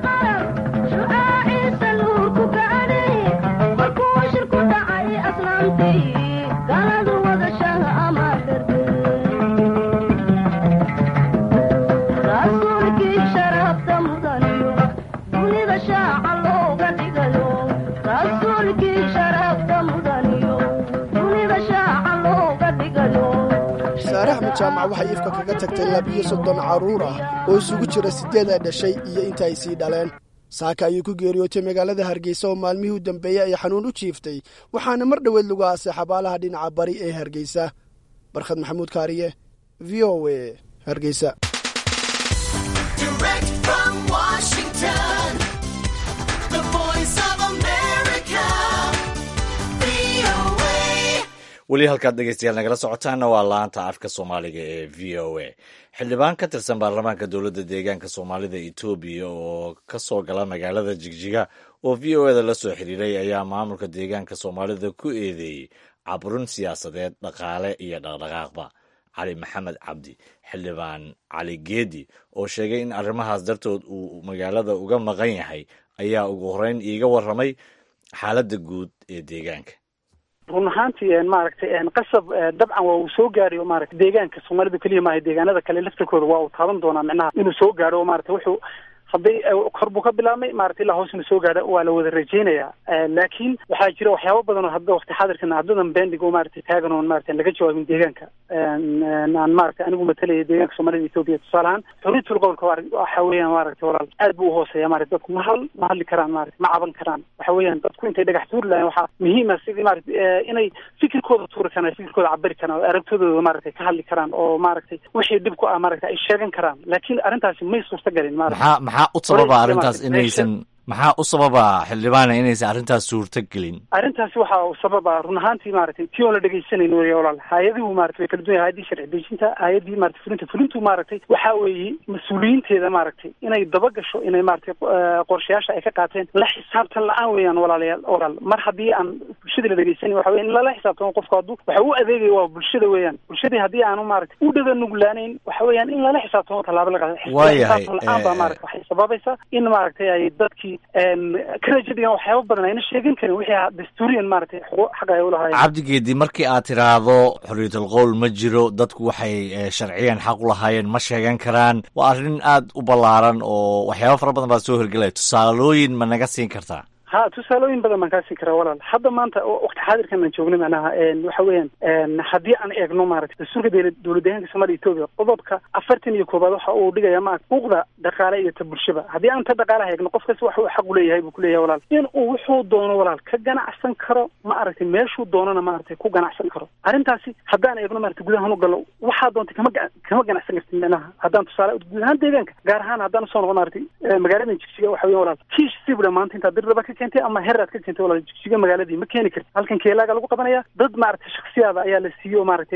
saare axmed jaamac waxay ifka kaga tagtay labiyo soddon carruur ah oo isugu jira siddeed ay dhashay iyo inta ay sii dhaleen saaka ayay ku geeriyootay magaalada hargeysa oo maalmihii u dambeeyey ay xanuun u jiiftay waxaana mar dhoweed lagu aasay xabaalaha dhinaca bari ee hargeysa barkhad maxamuud kaariye v o a hargeysa weli halkaad dhegeystayaal nagala socotaana waa laanta afka soomaaliga ee v o a xildhibaan ka tirsan baarlamaanka dowladda deegaanka soomaalida etoobiya oo ka soo gala magaalada jigjiga oo v o eda la soo xiriiray ayaa maamulka deegaanka soomaalida ku eedeeyey cabrun siyaasadeed dhaqaale iyo dhaqdhaqaaqba cali maxamed cabdi xildhibaan cali geedi oo sheegay in arrimahaas dartood uu magaalada uga maqan yahay ayaa ugu horreyn iiga warramay xaaladda guud ee deegaanka run ahaantii maaragtay qasab dabcan waa uu soo gaadhay maarata deegaanka soomaalida keliya maaha deegaanada kale laftirkooda waa uu taaban doonaa micnaha inuu soo gaadho maarata wuxuu hadday kor buu ka bilaabmay maarata ilaa hoos inuu soo gaadho waa la wada rajeynayaa laakiin waxaa jira waxyaabo badan oo hadda waqti xaadirkan haddadan bendig oo maarata taagan oon maarata laga jawaabin deegaanka aan maarata anigu matalaya deegaanka soomaalida etoobiya tusaale ahaan xuriyatul qowlka waxa weeyaan maarata walaal aad buu uhooseeya maarata dadku ma hal ma hadli karaan maarata ma caban karaan waxa weeyaan dadku intay dhagax tuuri lahayn waxaa muhiima sidii maarata inay fikirkooda tuuri karaan fikirkooda cabiri karaan oo aragtidooda maarata ka hadli karaan oo maaragtay wixii dhib ku ah maarata ay sheegan karaan laakiin arrintaasi may suurta galin maarata maxaa u sababa arrintaas inaysan maxaa u sababa xildhibaana inaysan arrintaas suurto gelin arrintaasi waxa uu sababa run ahaantii maaragtay tii oon la dhegaysanayn wey walaal hay-adihu maarata way kala duwan yahay hay-addii sharci dejinta hay-addii maarata fulinta fulintu maaragtay waxa weeye mas-uuliyiinteeda maaragtay inay daba gasho inay maaragtay qorshayaasha ay ka qaateen la xisaabtan la-aan weeyaan walaalayaal walaal mar haddii aan bulshada la dhegaysanayn waxa weye in lala xisaabtamo qofku hadduu waxa u adeegaya waa bulshada weeyaan bulshadii haddii aanu maaragtay u dhaga nuglaanayn waxa weeyaan in lala xisaabtamo tallaabo la qaado xisaabtan la-aan baa maarata waxay sababaysaa in maaragtay ay dadkii ka rajadigan waxyaaba badan ayna sheegan karin wixii dastuuriyan maaragtay xaqa ay ulahaayeen cabdigeedi markii aad tiraahdo xorriyatul qowl ma jiro dadku waxay sharciyan xaq u lahaayeen ma sheegan karaan waa arrin aad u ballaaran oo waxyaaba fara badan baa soo hirgelaya tusaalooyin ma naga siin kartaa ha tusaalooyin badan baan kaa siin karaa walaal hadda maanta waqti xaadirkan aan joogno macnaha waxa weeyaan haddii aan eegno maaragtay dastuurka dowlad deegaanka soomaliya etoobiya qodobka afartan iyo koobaad waxa uu dhigaya ma xuquuqda dhaqaale iyo ta bulshaba haddii aan ta dhaqaalaha eegno qof kasta waxa uu xaq u leeyahay buu kuleeyahay walaal in uu wuxuu doono walaal ka ganacsan karo ma aragtay meeshuu doonana maaragtay ku ganacsan karo arrintaasi haddaan eegno maaragtay gudahaan u galno waxaa doontay kama kama ganacsan kartid macnaha haddaan tusaale guud ahaan deegaanka gaar ahaan haddaan usoo noqo maaragtay magaaladan jigjiga waxa weyan walaal kiish sibra maanta intaa dirraba ka keentay ama heraad ka keentay walaal jigjiga magaaladii ma keeni kartid halkan keelaaga lagu qabanaya dad maaragtay shaksiyaada ayaa la siiyo maaragtay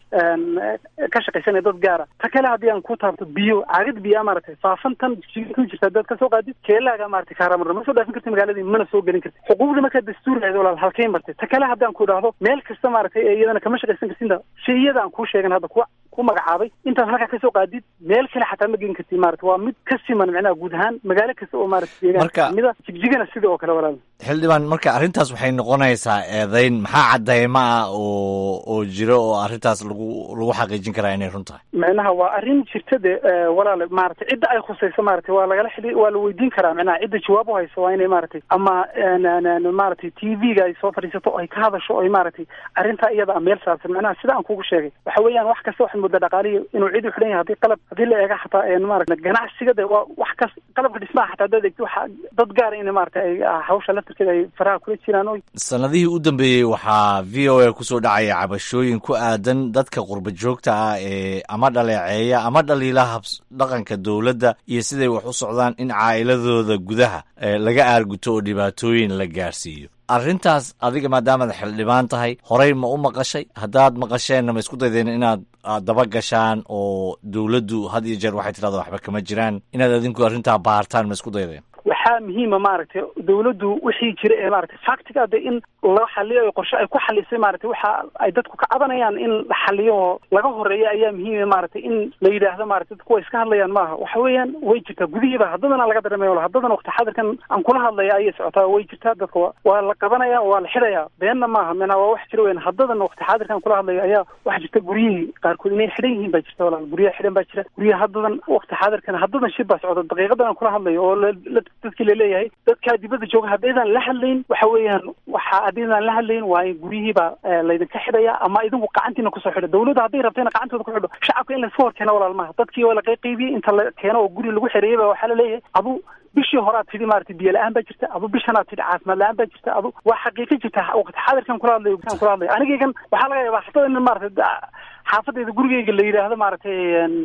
ka shaqaysanaya dad gaara ta kale haddii aan ku taabto biyo caagad biyaa maaragtay faafantan jigjiga ku jirta dad kasoo qaadid keelaaga maaragtay kaaramarra ma soo dhaafin kartid magaaladii mana soo gelin kartid xuquuqda markaa dastuurigeeda walaal halkay martay ta kale haddaan ku idhaahdo meel kasta maaragtay ee iyadana kama shaqaysan kartidna shayada aan kuu sheegan hadda kuwa ku magacaabay intaad halkaa kasoo qaadid meel kale xataa ma gelin kartid maarata waa mid ka siman micnaha guud ahaan magaalo kasta oo maarata deegaan kamida jigjigana sida oo kale walaal xildhibaan marka arrintaas waxay noqonaysaa eedayn maxaa cadeyma ah oo oo jiro oo arrintaas lagu lagu xaqiijin karaa inay run tahay micnaha waa arrin jirta de walaal maarata cidda ay khusayso maarata waa lagala xili waa la weydiin karaa micnaha cidda jawaab u hayso waa inay maaragtay ama maaragtay t v-ga ay soo fadhiisato o ay ka hadasho oy maaragtay arrintaa iyada a meel saarsan micnaha sida aan kugu sheegay waxa weeyaan wax kasta waxaad moodaa dhaqaalihi inuu cid u xidhan yahay hadii qalab haddii la eega xataa maarata ganacsiga de waa wax kas qalabka dhismaha xataa hadaad eegto waxa dad gaara in maarata ay hawsha laftirkeeda ay faraha kula jiraan oy sanadihii u dambeeyey waxaa v o a kusoo dhacaya cabashooyin ku aadan dadka qurba joogta ah ee ama dhaleeceeya ama dhaliila habs dhaqanka dowladda iyo siday wax u socdaan in caa'iladooda gudaha laga aarguto oo dhibaatooyin la gaarsiiyo arrintaas adiga maadaamaad xildhibaan tahay horey ma u maqashay haddaad maqasheenna ma isku daydeen inaad daba gashaan oo dowladdu had iyo jeer waxay tidhahda waxba kama jiraan inaad adinku arrintaa baartaan ma isku daydeen waxaa muhiima maaragtay dawladdu wixii jira ee maaragtay factiga de in la xaliyo o qorshe ay ku xalisay maaragtay waxa ay dadku ka cabanayaan in la xaliyo oo laga horeeyo ayaa muhiima maaragtay in la yidhaahdo maaragtay dadku way iska hadlayaan maaha waxa weeyaan way jirtaa gudihiiba haddadana laga dareemayo haddadana waqti xadirkan aan kula hadlaya ayay socotaa way jirtaa dadka wa waa la qabanaya waa la xidhaya beenna maaha mena waa wax jira weyan haddadana waqti xaadirkan kula hadlayo ayaa waxa jirta guryihii qaarkood inay xidhan yihiin baa jirta walaal guryaha xidhan baa jira guryaha haddadan waqti xaadirkan haddadan shir baa socda daqiiqadan aan kula hadlayo oo dadkii laleeyahay dadkaa dibadda jooga haddaydaan la hadlayn waxa weeyaan waxa haddaydaan la hadlayn waa in guryihiiba laydinka xidhaya ama idinku gacantiina kusoo xidho dawladda hadday rabtayna gacantooda ku xidho shacabka in layska hor keeno walaal maaha dadkii waa la qayqaybiyey inta la keeno oo guri lagu xereeyey ba waxaa laleeyahay adu bishii horaad tidhi maarata biyo la-aan baa jirta adu bishanaad tidhi caafimaad la-aan baa jirta adu waa xaqiiqo jirta waqti xaadirkan kula hadlayo kan kula hadlayo anigaygan waxaa laga yaabaa xataa in maarata xaafadayda gurigeyga la yidhaahdo maaragtay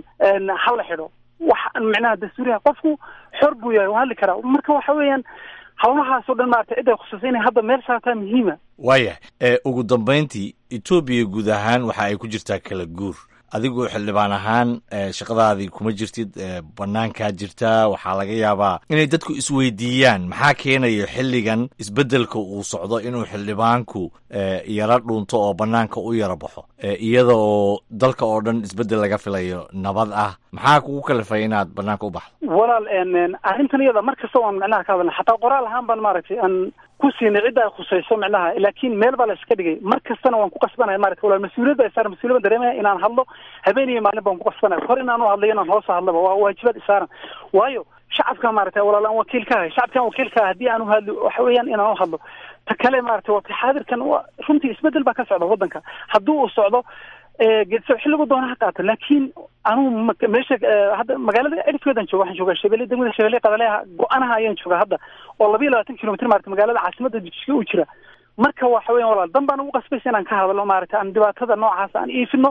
hala xidho wax micnaha dastuuriya qofku xor buu yahay waa hadli karaa marka waxa weeyaan hawlahaasoo dhan maarata cidday khusaysa inay hadda meel saartaa muhiima waayahay ee ugu dambayntii etoobiya guud ahaan waxa ay ku jirtaa kala guur adigu xildhibaan ahaan shaqadaadii kuma jirtid banaankaa jirtaa waxaa laga yaabaa inay dadku isweydiiyaan maxaa keenayo xilligan isbeddelka uu socdo inuu xildhibaanku yaro dhunto oo banaanka u yaro baxo iyada oo dalka oo dhan isbeddel laga filayo nabad ah maxaa kugu kalifay inaad banaanka u baxdo walaal arrintan iyada mar kasta waan micnaha ka hadalna xataa qoraal ahaan baan maaragtay aan ku siinay cidda ay khusayso micnaha laakiin meel baa la iska dhigay mar kastana waan ku qasbanaya marata walaal mas-uuliyad baa isaaran mas-uuliyad baan dareemaya inaan hadlo habeen iyo maalin baan ku qasbanaya hor inaan u hadlayo inaan hoosa hadlaba waa waajibaad isaaran waayo shacabka maarata walaal aan wakiil ka ahay shacabkan wakiil ka ah haddii aan u hadlo waxa weeyaan inaan u hadlo ta kale maarata waqti xaadirkan runtii isbedel baa ka socda waddanka haddii uu socdo geedso xilligu doona ha qaato laakiin anugu meesha hadda magaalada erifkeedan jooga waxaan joogaa shabeelle degmada shabeelle qadaleha go-anaha ayaan joogaa hadda oo labiyo labaatan kilomitr maarata magaalada caasimada jijga u jira marka waxa weyan walaal dan baan ugu qasbaysa inaan ka hadlo maarata aan dhibaatada noocaas aan iifino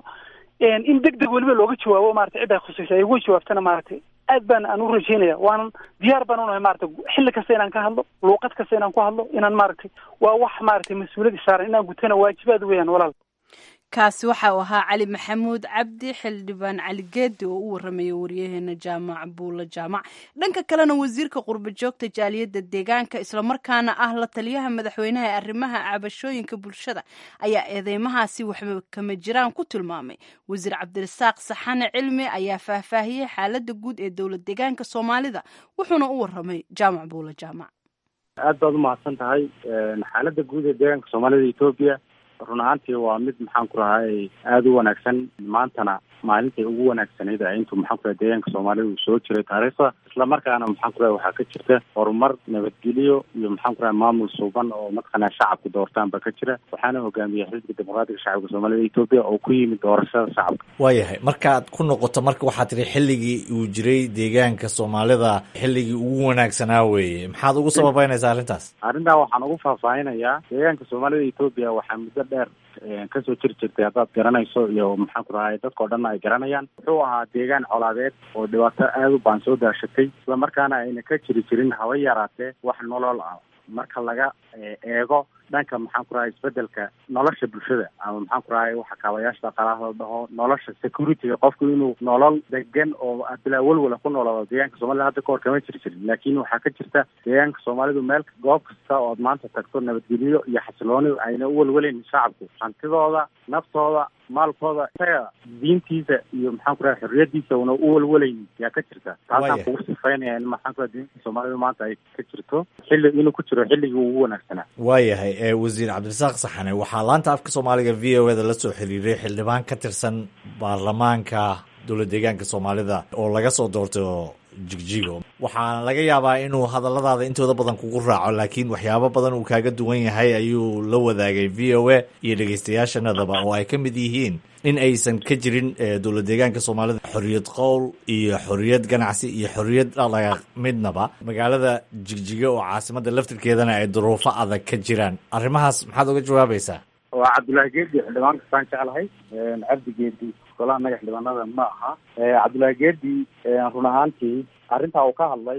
in deg deg weliba looga jawaabo maarata cidda khusaysa ay uga jawaabtana maaragtay aad baan aan u rajeynaya waanan diyaar baan unahay maarata xilli kasta inaan ka hadlo luuqad kasta inaan ku hadlo inaan maaragtay waa wax maaragtay mas-uuliyad saaran inaan gutana waajibaad weeyaan walaal kaasi waxa uu ahaa cali maxamuud cabdi xildhibaan cali geedi oo u warramaya wariyaheena jaamac buulla jaamac dhanka kalena wasiirka qurba joogta jaaliyadda deegaanka islamarkaana ah la taliyaha madaxweynaha ee arrimaha cabashooyinka bulshada ayaa eedeymahaasi waxba kama jiraan ku tilmaamay wasiir cabdirasaaq saxane cilmi ayaa faahfaahiyey xaaladda guud ee dowlad deegaanka soomaalida wuxuuna u warramay jaamac buulla jaamac aad baad umahadsan tahay xaaladda guud ee deegaanka soomaalida etoobiya run ahaantii waa mid maxaan ku rahay aada u wanaagsan maantana maalintay ugu wanaagsanayd intuu maxaan ku rahay deegaanka soomaalida uu soo jiray taariikhda islamarkaana maxaan ku rahay waxaa ka jirta horumar nabadgelyo iyo maxaan ku rahay maamul suuban oo mataqaanaa shacabku doortaanba ka jira waxaana hogaamiya xisbiga dimuqraatiga shacabka soomaalida etoobiya oo ku yimid doorashada shacabka waayahay markaad ku noqoto marka waxaad tihi xilligii uu jiray deegaanka soomaalida xilligii ugu wanaagsanaa weeye maxaad ugu sababeynaysaa arrintaas arrintaa waxaan ugu faahfaahinayaa deegaanka soomaalida etoobiya waxaa muddo dheer kasoo jiri jirtay haddaad garanayso iyo maxaan ku rahay dadkao dhan ay garanayaan wuxuu ahaa deegaan colaadeed oo dhibaato aada u baan soo daashatay isla markaana ayna ka jiri jirin haba yaraatee wax nolol ah marka laga eego dhanka maxaan ku rahay isbedelka nolosha bulshada ama maxaan ku rahay waxa kaabayaasha dhaqaalaha la dhaho nolosha securityga qofku inuu nolol degan oo bilaa welwala ku noolaado deegaanka soomaalida hadda kahor kama jiri jirin laakiin waxaa ka jirta deegaanka soomaalidu meel goob kasta ood maanta tagto nabadgelyo iyo xasilooni ayna u welwelayn shacabku hantidooda naftooda maalkooda isaga diintiisa iyo maxaan ku rahay xorriyadiisa una u welwelayn yaa ka jirta taasaan kugu sifaynaya in maxaan ku rahay deegaanka soomaalidu maanta ay ka jirto xilli inuu ku jiro xilligii ugu wanaagsanaa waayahay wasiir cabdirasaaq saxane waxaa laanta afka soomaaliga v o eda la soo xiriiray xildhibaan ka tirsan baarlamaanka dowlad deegaanka soomaalida oo laga soo doortay jigjigo waxaa laga yaabaa inuu hadalladaada intooda badan kugu raaco laakiin waxyaabo badan uu kaaga duwan yahay ayuu la wadaagay v o a iyo dhegeystayaashanadaba oo ay ka mid yihiin in aysan ka jirin dowlad deegaanka soomaalida xorriyad qowl iyo xorriyad ganacsi iyo xorriyad dhaqdhaqaaq midnaba magaalada jigjigo oo caasimada laftirkeedana ay duruufo adag ka jiraan arrimahaas maxaad uga jawaabaysaa waa cabdullaahi geedi xildhibaan kastaan jeclahay cabdi geedi golaha naga xildhibaanada ma aha cabdullaahi geedi run ahaantii arrintaa uu ka hadlay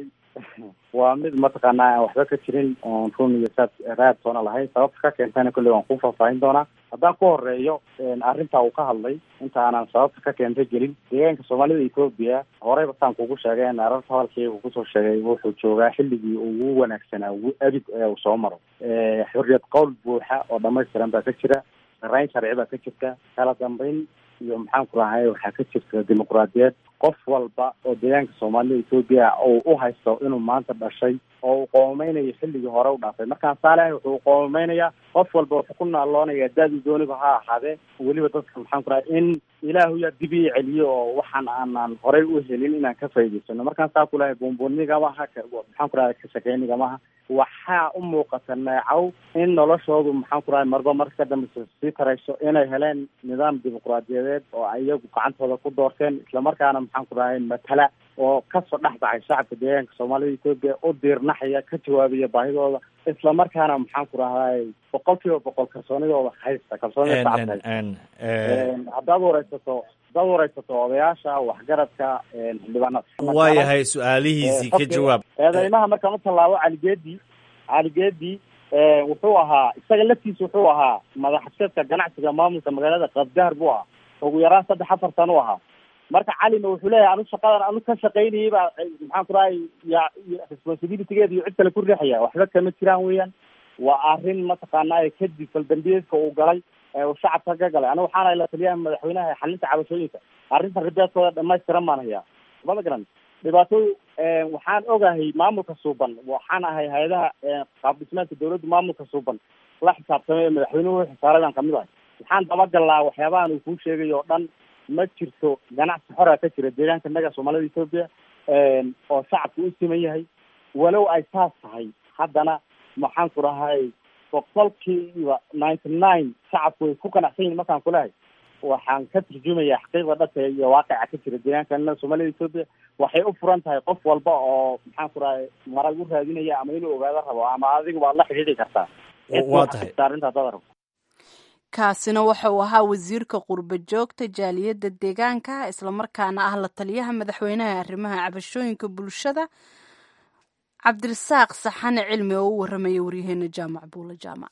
waa mid mataqaanaa aan waxba ka jirin oon run iyo saad raad toona lahayn sababta ka keentana kolley waan ku faahfaahin doonaa haddaan ku horeeyo arrintaa uu ka hadlay inta aanan sababta ka keenta gelin deegaanka soomaalida etoobiya horeyba saan kugu sheegay ararta hadalkayga uu kusoo sheegay wuxuu joogaa xilligii ugu wanaagsanaa ugu abid ee uu soo maro xorriyad qowl buuxa oo dhamaystiran baa ka jira sarayn sharci baa ka jirta kala dambeyn iyo maxaan ku rahay waxaa ka jirta dimuqraadiyad qof walba oo deegaanka soomaalida etoobiya uu u haysto inuu maanta dhashay oo uu qoomeynayo xilligii hore u dhaafay markaan saalehay wuxuu qoomeynayaa qof walba wuxuu ku naaloonaya daadu dooniba ha ahaadee weliba dadka maxaan ku rahay in ilaahu yaa dib ii celiyo oo waxaan aanan horey u helin inaan ka faa'idaysano markaan saa ku lahay buunbuunigamaha maxaan ku rahay kashakeynigamaha waxaa u muuqata neecow in noloshoodu maxaan ku rahay marba marka ka dambeysa sii tarayso inay heleen nidaam dimuqraadiyadeed oo iyagu gacantooda ku doorteen islamarkaana maxaan ku rahay matala oo kasoo dhex baxay shacabka deegaanka soomaalida etoobiya u diirnaxaya ka jawaabaya baahidooda islamarkaana maxaan ku rahay boqol kiiba boqol kalsoonidooda haysta kalsoonida shacabka haysta haddaad wareysato haddaad wareysato odayaasha waxgaradka xildhibaanada waayahay su-aalihiisii ka jawaab eedeymaha markaan u tallaabo caligeedi cali geedi wuxuu ahaa isaga laftiisa wuxuu ahaa madaxshadka ganacsiga maamulka magaalada qabgaar buu ahaa ugu yaraan saddex afar sano u ahaa marka calina wuxuu leeyahay anu shaqadan anu ka shaqaynayay baa maxaan ku rahay ya responsibilitygeeda iyo cid kale ku riixaya waxba kama jiraan weeyaan waa arrin mataqaanaa kadib faldambiyeedka uu galay uu shacabka ka galay aniga waxaana la taliyaha madaxweynaha ee xalinta cabashooyinka arrinta ribeedkooda dhamaystiran baan hayaa mada garan dhibaatooy waxaan ogahay maamulka suuban waxaan ahay hay-adaha qaab dhismeedka dawladda maamulka suuban la xisaabtamay ee madaxweynuhu xisaaray baan kamid ahay waxaan dabagalnaa waxyaabahan uu kuu sheegay oo dhan ma jirto ganacsi xora ka jira deegaanka naga soomaalida ethoopia oo shacabka u siman yahay walow ay saas tahay haddana maxaan ku dhahay boqolkiiba ninety nine shacabku way ku qanacsan yihin markaan kulahay waxaan ka turjumaya xaqiiqda dhabka iyo waaqica ka jira deegaanka naga soomaalida ethoopia waxay u furan tahay qof walba oo maxaan ku dhahay marag u raadinaya ama inuu ogaado rabo ama adigu waad la xidhiidhi kartaa waa tahay arrinta haddaad rabto kaasina waxa uu ahaa wasiirka qurba joogta jaaliyadda deegaanka islamarkaana ah la taliyaha madaxweynaha arrimaha cabashooyinka bulshada cabdirasaaq saxane cilmi oo u waramaya waryaheena jaamac buule jaamac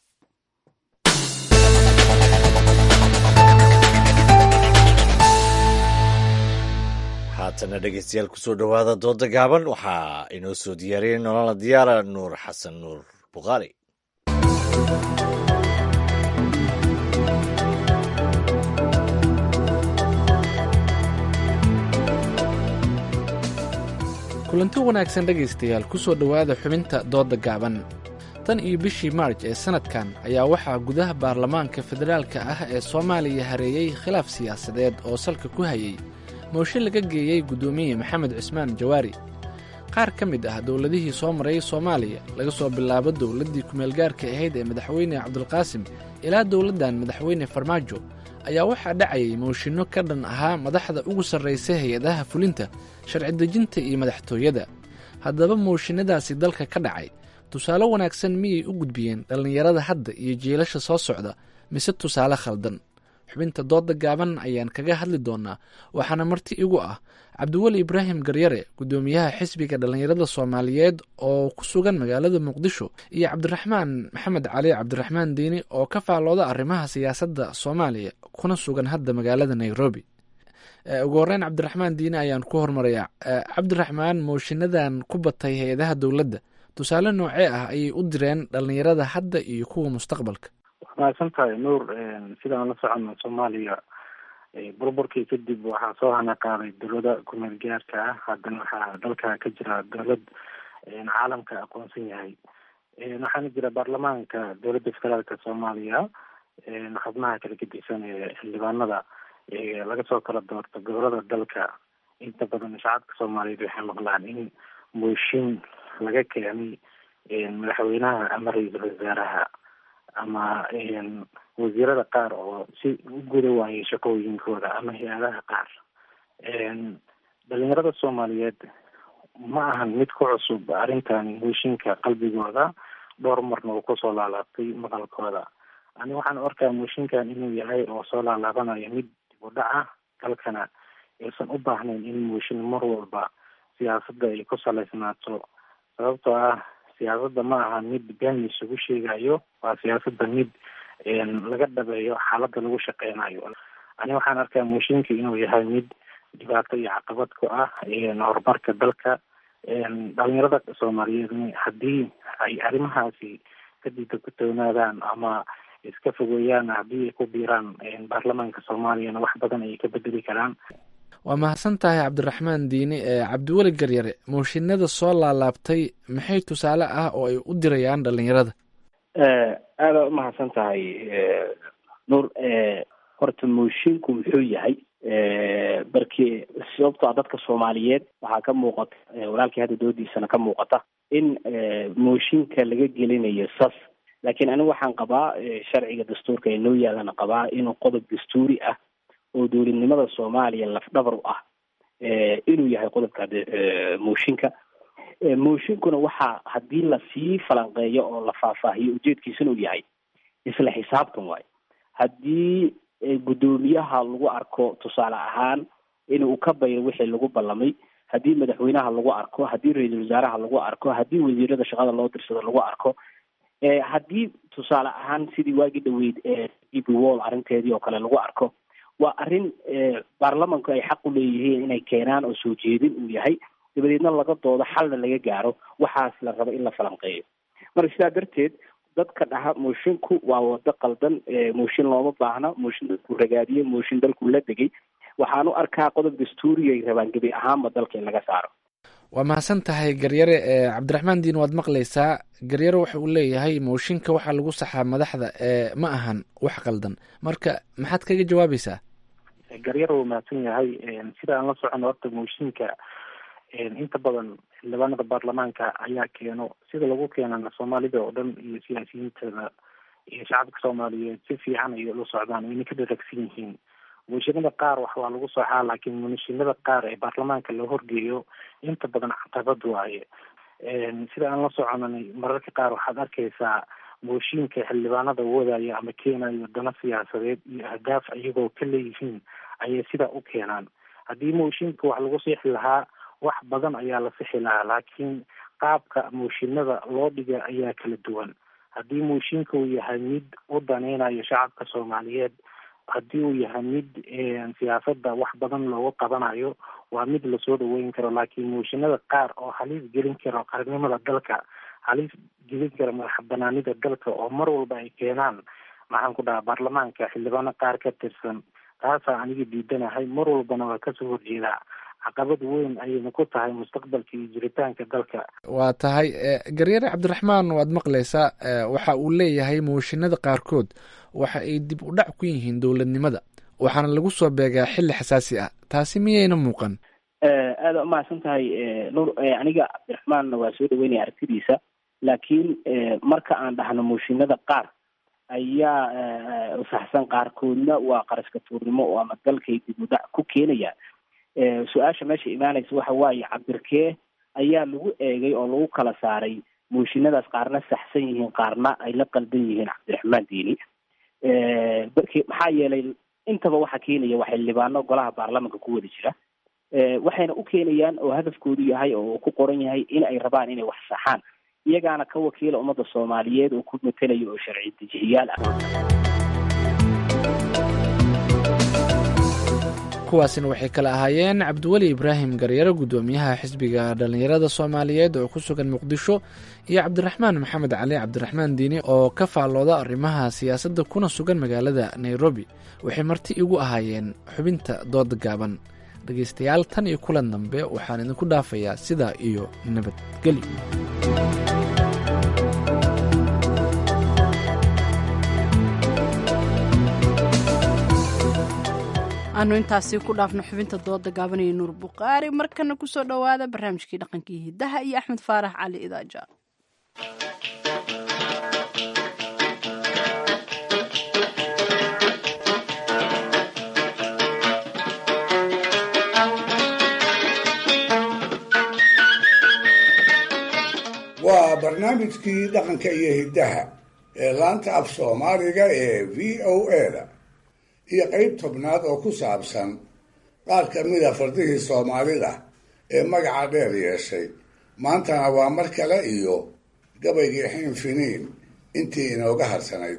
haatana dhegeystayaal kusoo dhowaada dooda gaaban waxaa inoo soo diyaariyey nolola diyaara nuur xasan nuur bukhaari kulanti wanaagsan dhegaystayaal ku soo dhowaada xubinta doodda gaaban tan iyo bishii maarj ee sannadkan ayaa waxaa gudaha baarlamaanka federaalka ah ee soomaaliya hareeyey khilaaf siyaasadeed oo salka ku hayay mooshe laga geeyey guddoomiye maxamed cismaan jawaari qaar ka mid ah dowladihii soo maray soomaaliya laga soo bilaabo dowladdii kumeelgaarka ahayd ee madaxweyne cabdulqaasim ilaa dowladdan madaxweyne farmaajo ayaa waxaa dhacayay mooshinno ka dhan ahaa madaxda ugu sarraysa hay-adaha fulinta sharci dejinta iyo madaxtooyada haddaba mooshinadaasi dalka ka dhacay tusaale wanaagsan miyay u gudbiyeen dhallinyarada hadda iyo jiilasha soo socda mise tusaale khaldan xubinta dooda gaaban ayaan kaga hadli doonaa waxaana marti igu ah cabdiweli ibraahim garyare guddoomiyaha xisbiga dhallinyarada soomaaliyeed oo ku sugan magaalada muqdisho iyo cabdiraxmaan maxamed cali cabdiraxmaan diini oo ka faallooda arrimaha siyaasadda soomaaliya kuna sugan hadda magaalada nairobi ugu horeyn cabdiraxmaan diini ayaan ku hormarayaa cabdiraxmaan mooshiinadan ku batay hay-adaha dowladda tusaale noocee ah ayay u direen dhallinyarada hadda iyo kuwa mustaqbalka mahadsan tahay nuur sidaan la socono soomaaliya burburkii kadib waxaa soo hana qaaday dowlada kumeel gaarka ah haddana waxaa dalka ka jira dowlad caalamka aqoonsan yahay waxaana jira baarlamaanka dowladda federaalka soomaaliya xubnaha kala gedisan ee xildhibaanada laga soo kala doorto gobolada dalka inta badan shacabka soomaaliyeed waxay maqlaan in mooshin laga keenay madaxweynaha ama ra-iisul wasaaraha ama wasiirada qaar oo si u guda waayay shaqooyinkooda ama hay-adaha qaar dhalinyarada soomaaliyeed ma ahan mid ku cusub arrintan mooshinka qalbigooda dhowr marna uu kusoo laalaabtay maqalkooda ani waxaan arkaa mooshinkan inuu yahay oo soo laalaabanayo mid dib u dhac ah dalkana aysan u baahnayn in mooshin mar walba siyaasadda ay ku salaysnaato sababtoo ah siyaasadda ma aha mid been isugu sheegayo waa siyaasadda mid laga dhabeeyo xaaladda lagu shaqeynayo ani waxaan arkaa mooshinka inuu yahay mid dhibaato iyo caqabad ku ah horumarka dalka dhalinyarada soomaaliyeedna haddii ay arrimahaasi kadibka ku toonaadaan ama iska fogeeyaan haddii ay ku biiraan baarlamaanka soomaaliyana wax badan ayay ka bedeli karaan waa mahadsan tahay cabdiraxmaan diini ee cabdiweli garyare mooshinada soo laalaabtay maxay tusaale ah oo ay u dirayaan dhalinyarada aada umahadsan tahay nuur horta moshinku muxuu yahay markii sababto a dadka soomaaliyeed waxaa ka muuqata walaalkii hadda doodiisana ka muuqata in mooshinka laga gelinayo sas laakiin anigu waxaan qabaa sharciga dastuurka ee noo yaalana qabaa inuu qodob dastuuri ah oo dowladnimada soomaaliya lafdhabar u ah inuu yahay qodobka mooshinka mooshinkuna waxaa haddii lasii falanqeeyo oo la faahfaahiyo ujeedkiisana uu yahay isla xisaabtan waayo haddii guddoomiyaha lagu arko tusaale ahaan inuu ka bayo wixii lagu ballamay haddii madaxweynaha lagu arko haddii ra-iisul wasaaraha lagu arko haddii wasiirada shaqada loo dirsado lagu arko haddii tusaale ahaan sidii waagi dhaweyd db wall arrinteedii oo kale lagu arko waa arrin baarlamanku ay xaq u leeyihiin inay keenaan oo soo jeedin uu yahay dabadeedna laga doodo xalna laga gaaro waxaas la rabo in la falanqeeyo marka sidaa darteed dadka dhaha moshinku waa wado qaldan mooshin looma baahna mooshin dalkuu ragaadiyey mooshin dalkuu la degay waxaan u arkaa qodob dastuuri ay rabaan gebi ahaanba dalka in laga saaro waa mahadsan tahay garyare cabdiraxmaan diin waad maqlaysaa garyare waxa uu leeyahay mooshinka waxaa lagu saxaa madaxda ma ahan wax qaldan marka maxaad kaga jawaabaysaa garyare wuu mahadsan yahay sida aan la socono horta mooshinka inta badan xildhibaanada baarlamaanka ayaa keeno sida lagu keenana soomaalida oo dhan iyo siyaasiyiintada iyo shacabka soomaaliyeed si fiican ayay ula socdaan wayna ka dharagsan yihiin mooshinada qaar wax waa lagu soocaa laakiin mooshinada qaar ee baarlamaanka loo horgeeyo inta badan caqabad waaye sida aan la soconanay mararka qaar waxaad arkaysaa mooshinka xildhibaanada wadaya ama keenayo dana siyaasadeed iyo ahdaaf iyagoo ka leeyihiin ayay sidaa u keenaan haddii mooshinka wax lagu siixi lahaa wax badan ayaa la sixi lahaa laakiin qaabka mooshinada loo dhiga ayaa kala duwan haddii mooshinka uu yahay mid u daneynayo shacabka soomaaliyeed haddii uu yahay mid siyaasada wax badan looga qabanayo waa mid lasoo dhaweyn karo laakiin mooshinada qaar oo halis gelin karo qarnimada dalka halis gelin kara madax banaanida dalka oo mar walba ay keenaan maxaan ku dhaha baarlamaanka xildhibaano qaar ka tirsan taasaa aniga diidanahay mar walbana waa kasoo horjeedaa caqabad weyn ayayna ku tahay mustaqbalka iyo jiritaanka dalka waa tahay garyare cabdiraxmaan waad maqlaysaa waxa uu leeyahay mooshinada qaarkood waxa ay dib u dhac ku yihiin dowladnimada waxaana lagu soo beegaa xilli xasaasi ah taasi miyayna muuqan aada umahadsan tahay nur aniga cabdiraxmaanna waa soo dhaweynaya aragtidiisa laakiin marka aan dhahno mooshinada qaar ayaa saxsan qaarkoodna waa qaraska tuurnimo oo ama dalkay dib u dhac ku keenaya su-aasha meesha imaanaysa waxa waaye cabirkee ayaa lagu eegay oo lagu kala saaray mooshinadaas qaarna saxsan yihiin qaarna ay la qaldan yihiin cabdiraxmaan diini marki maxaa yeelay intaba waxa keenaya waa xildhibaano golaha baarlamanka ku wada jira waxayna u keenayaan oo hadafkoodu yahay oo uu ku qoran yahay in ay rabaan inay wax saxaan iyagaana ka wakiila ummadda soomaaliyeed oo ku matalaya oo sharci dejiyayaal ah kuwaasina waxay kala ahaayeen cabdiweli ibraahim garyare guddoomiyaha xisbiga dhallinyarada soomaaliyeed oo ku sugan muqdisho iyo cabdiraxmaan maxamed cali cabdiraxmaan diini oo ka faallooda arrimaha siyaasadda kuna sugan magaalada nairobi waxay marti igu ahaayeen xubinta dooda gaaban dhegaystayaal tan iyo kulan dambe waxaan idinku dhaafayaa sidaa iyo nabadgelyo aanu intaasi ku dhaafno xubinta dooda gaabanaya nuur bukhaari markana kusoo dhowaada barnaamijkii dhaqankii hidaha iyo axmed faarax cali idaaja waa barnaamijkii dhaqanka iyo hiddaha ee laanta af soomaaliga ee v o a-da iyo qeyb tobnaad oo ku saabsan qaar ka mida fardihii soomaalida ee magaca dheer yeeshay maantana waa mar kale iyo gabaygii xiin finiin intii inooga harsanayd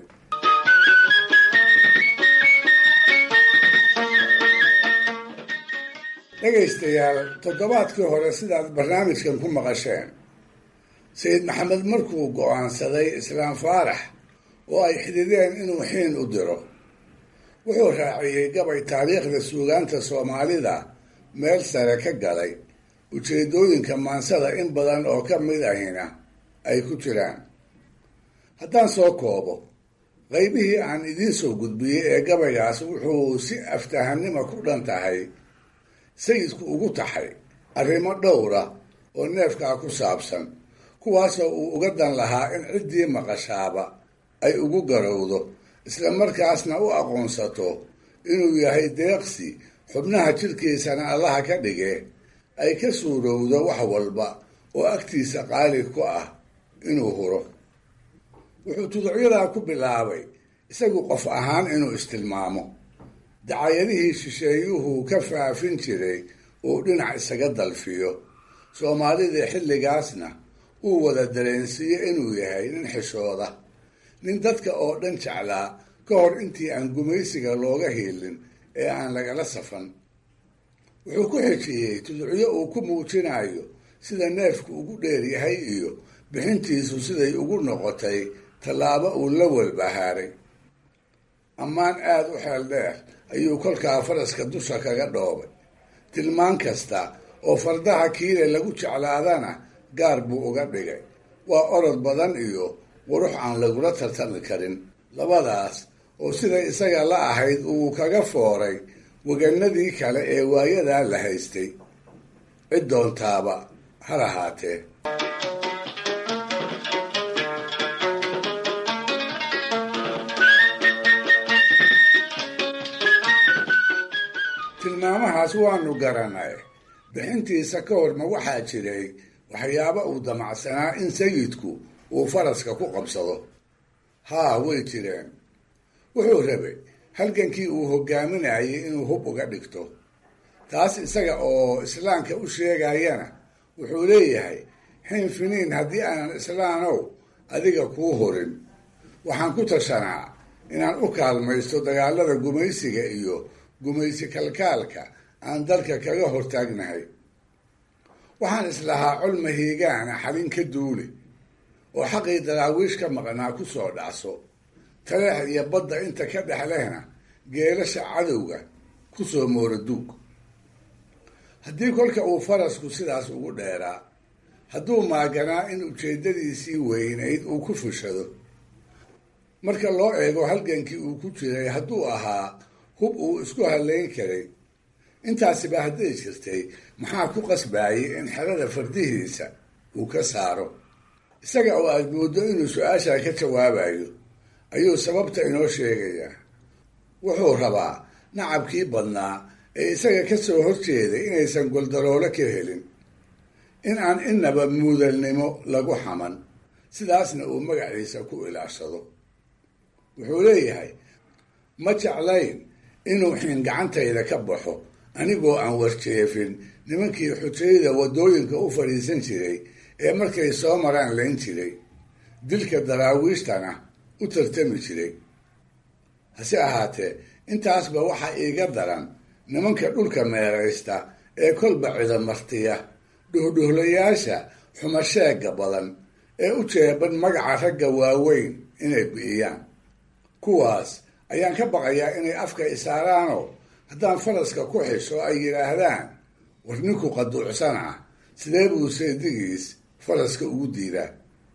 dhegaystayaal toddobaadkii hore sidaad barnaamijkan ku maqasheen sayid maxamed markuu go-aansaday islaam faarax oo ay xidideen inuu xiin u diro wuxuu raaciyey gabay taariikhda suugaanta soomaalida meel sare ka galay ujeedooyinka maansada in badan oo ka mid ahina ay ku jiraan haddaan soo koobo qaybihii aan idiin soo gudbiyey ee gabaygaas wuxuu si aftahanima ku dhan tahay sayidku ugu taxay arrimo dhowra oo neefkaa ku saabsan kuwaasoo uu uga dan lahaa in ciddii maqashaaba ay ugu garowdo isla markaasna u aqoonsato inuu yahay deeqsi xubnaha jidhkiisana allaha ka dhige ay ka suurowdo wax walba oo agtiisa qaali ku ah inuu huro wuxuu tuducyadaa ku bilaabay isagu qof ahaan inuu istilmaamo dacayadihii shisheeyuhu ka faafin jiray uu dhinac isaga dalfiyo soomaalidii xilligaasna uu wada dareensiiyo inuu yahay nin xishooda nin dadka oo dhan jeclaa ka hor intii aan gumaysiga looga hiilin ee aan lagala safan wuxuu ku xejiyey tudciyo uu ku muujinayo sida neefku ugu dheer yahay iyo bixintiisu siday ugu noqotay tallaabo uu la walbahaaray ammaan aada u xeel dheer ayuu kolkaa faraska dusha kaga dhoobay tilmaan kasta oo fardaha kiile lagu jeclaadana gaar buu uga dhigay waa orod badan iyo qurux aan lagula tartami karin labadaas oo siday isaga la ahayd uu kaga fooray waganadii kale ee waayadaa la haystay cid doontaaba ha lahaatee tilmaamahaas waanu garanay bixintiisa ka hor ma waxaa jiray waxyaaba uu damacsanaa in sayidku uu faraska ku qabsado haa way jireen wuxuu rabay halgankii uu hogaaminayay inuu hub uga dhigto taas isaga oo islaamka u sheegayana wuxuu leeyahay xin finiin haddii aanan islaanow adiga kuu horin waxaan ku tashanaa inaan u kaalmaysto dagaalada gumaysiga iyo gumaysi kalkaalka aan dalka kaga hortaagnahay waxaan islahaa col mahiigaana xalin ka duuli oo xaqii daraawiish ka maqnaa ku soo dhacso taleex iyo badda inta ka dhex lehna geelasha cadowga ku soo moora duug haddii kolka uu farasku sidaas ugu dheeraa hadduu maaganaa in ujeeddadiisii weynayd uu ku fushado marka loo eego halgankii uu ku jiray hadduu ahaa hub uu isku halayn karay intaasiba hadday jirtay maxaa ku qasbayay in xerada fardihiisa uu ka saaro isaga oo aad mooddo inuu su-aashaa ka jawaabayo ayuu sababta inoo sheegayaa wuxuu rabaa nacabkii badnaa ee isaga ka soo horjeeday inaysan goldaroolo ka helin in aan inaba muudalnimo lagu xaman sidaasna uu magaciisa ku ilaashado wuxuu leeyahay ma jeclayn inuu xiin gacantayda ka baxo anigoo aan warjeefin nimankii xujayda waddooyinka u fadhiisan jiray ee markay soo maraan layn jiray dilka daraawiishtana u tartami jiray hase ahaatee intaasba waxaa iiga daran nimanka dhulka meeraysta ee kolba cidamartiya dhuhdhuhlayaasha xumasheega badan ee u jeeban magaca ragga waaweyn inay bi'iyaan kuwaas ayaan ka baqayaa inay afka isaaraanoo haddaan faraska ku xisho ay yidhaahdaan war ninku qaduucsan ah sidee buu seedigiis faraska ugu diidaa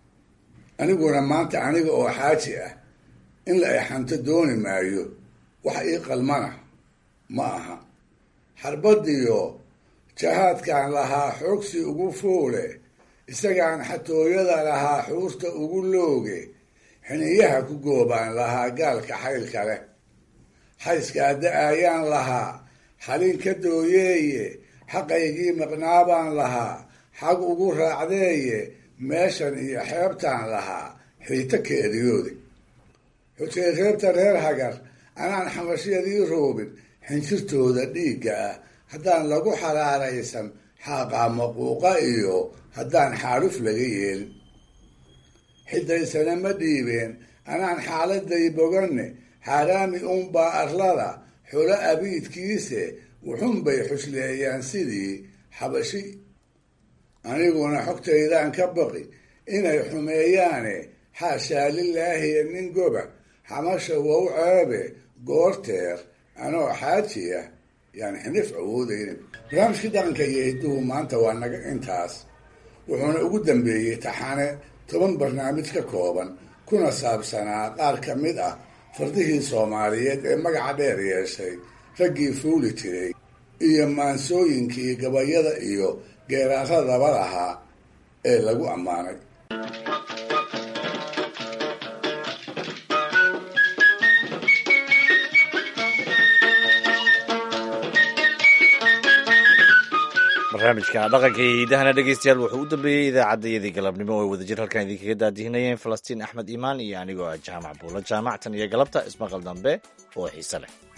aniguna maanta aniga oo xaaji ah in la exanto dooni maayo wax ii qalmana ma aha xarbadiyo jahaadkaan lahaa xoogsi ugu foole isagaan xatooyada lahaa xuurta ugu looge xiniyaha ku goobaan lahaa gaalka xaylka leh xayskaa da-ayaan lahaa xalin ka dooyeeye xaqaygii maqnaabaan lahaa xag ugu raacdeeye meeshan iyo xeebtaan lahaa xiito ka eriyoodi xujay reebta reer hagar anaan xamashyadii roobin xinjirtooda dhiigga ah haddaan lagu xaraaraysan xaaqaa maquuqa iyo haddaan xaaluf laga yeelin xidaysana ma dhiibeen anaan xaaladay boganne xaaraami uunbaa arlada xulo abiidkiise wuxunbay xusleeyaan sidii xabashi aniguna xogtaydaan ka baqi inay xumeeyaane xaashaa lilaahi nin goba xamasha wow ceebe goorteer anoo xaaji ah yaan xinif awoodaynin barnaamijkii dhaqanka iyo hidduhu maanta waa naga intaas wuxuuna ugu dambeeyey taxane toban barnaamij ka kooban kuna saabsanaa qaar ka mid ah fardihii soomaaliyeed ee magaca dheer yeeshay raggii fuuli jiray iyo maansooyinkii gabayada iyo geeraaradaba lahaa ee lagu ammaanay barnaamijka dhaqanka iyo hiidahana dhegeystayaal wuxuu u dambeeyey idaacaddayadii galabnimo oo wadajir halkan idinkaga daadihinayeen falastiin axmed iimaan iyo anigoo ah jaamac buulo jaamactan iyo galabta ismaqal dambe oo xiise leh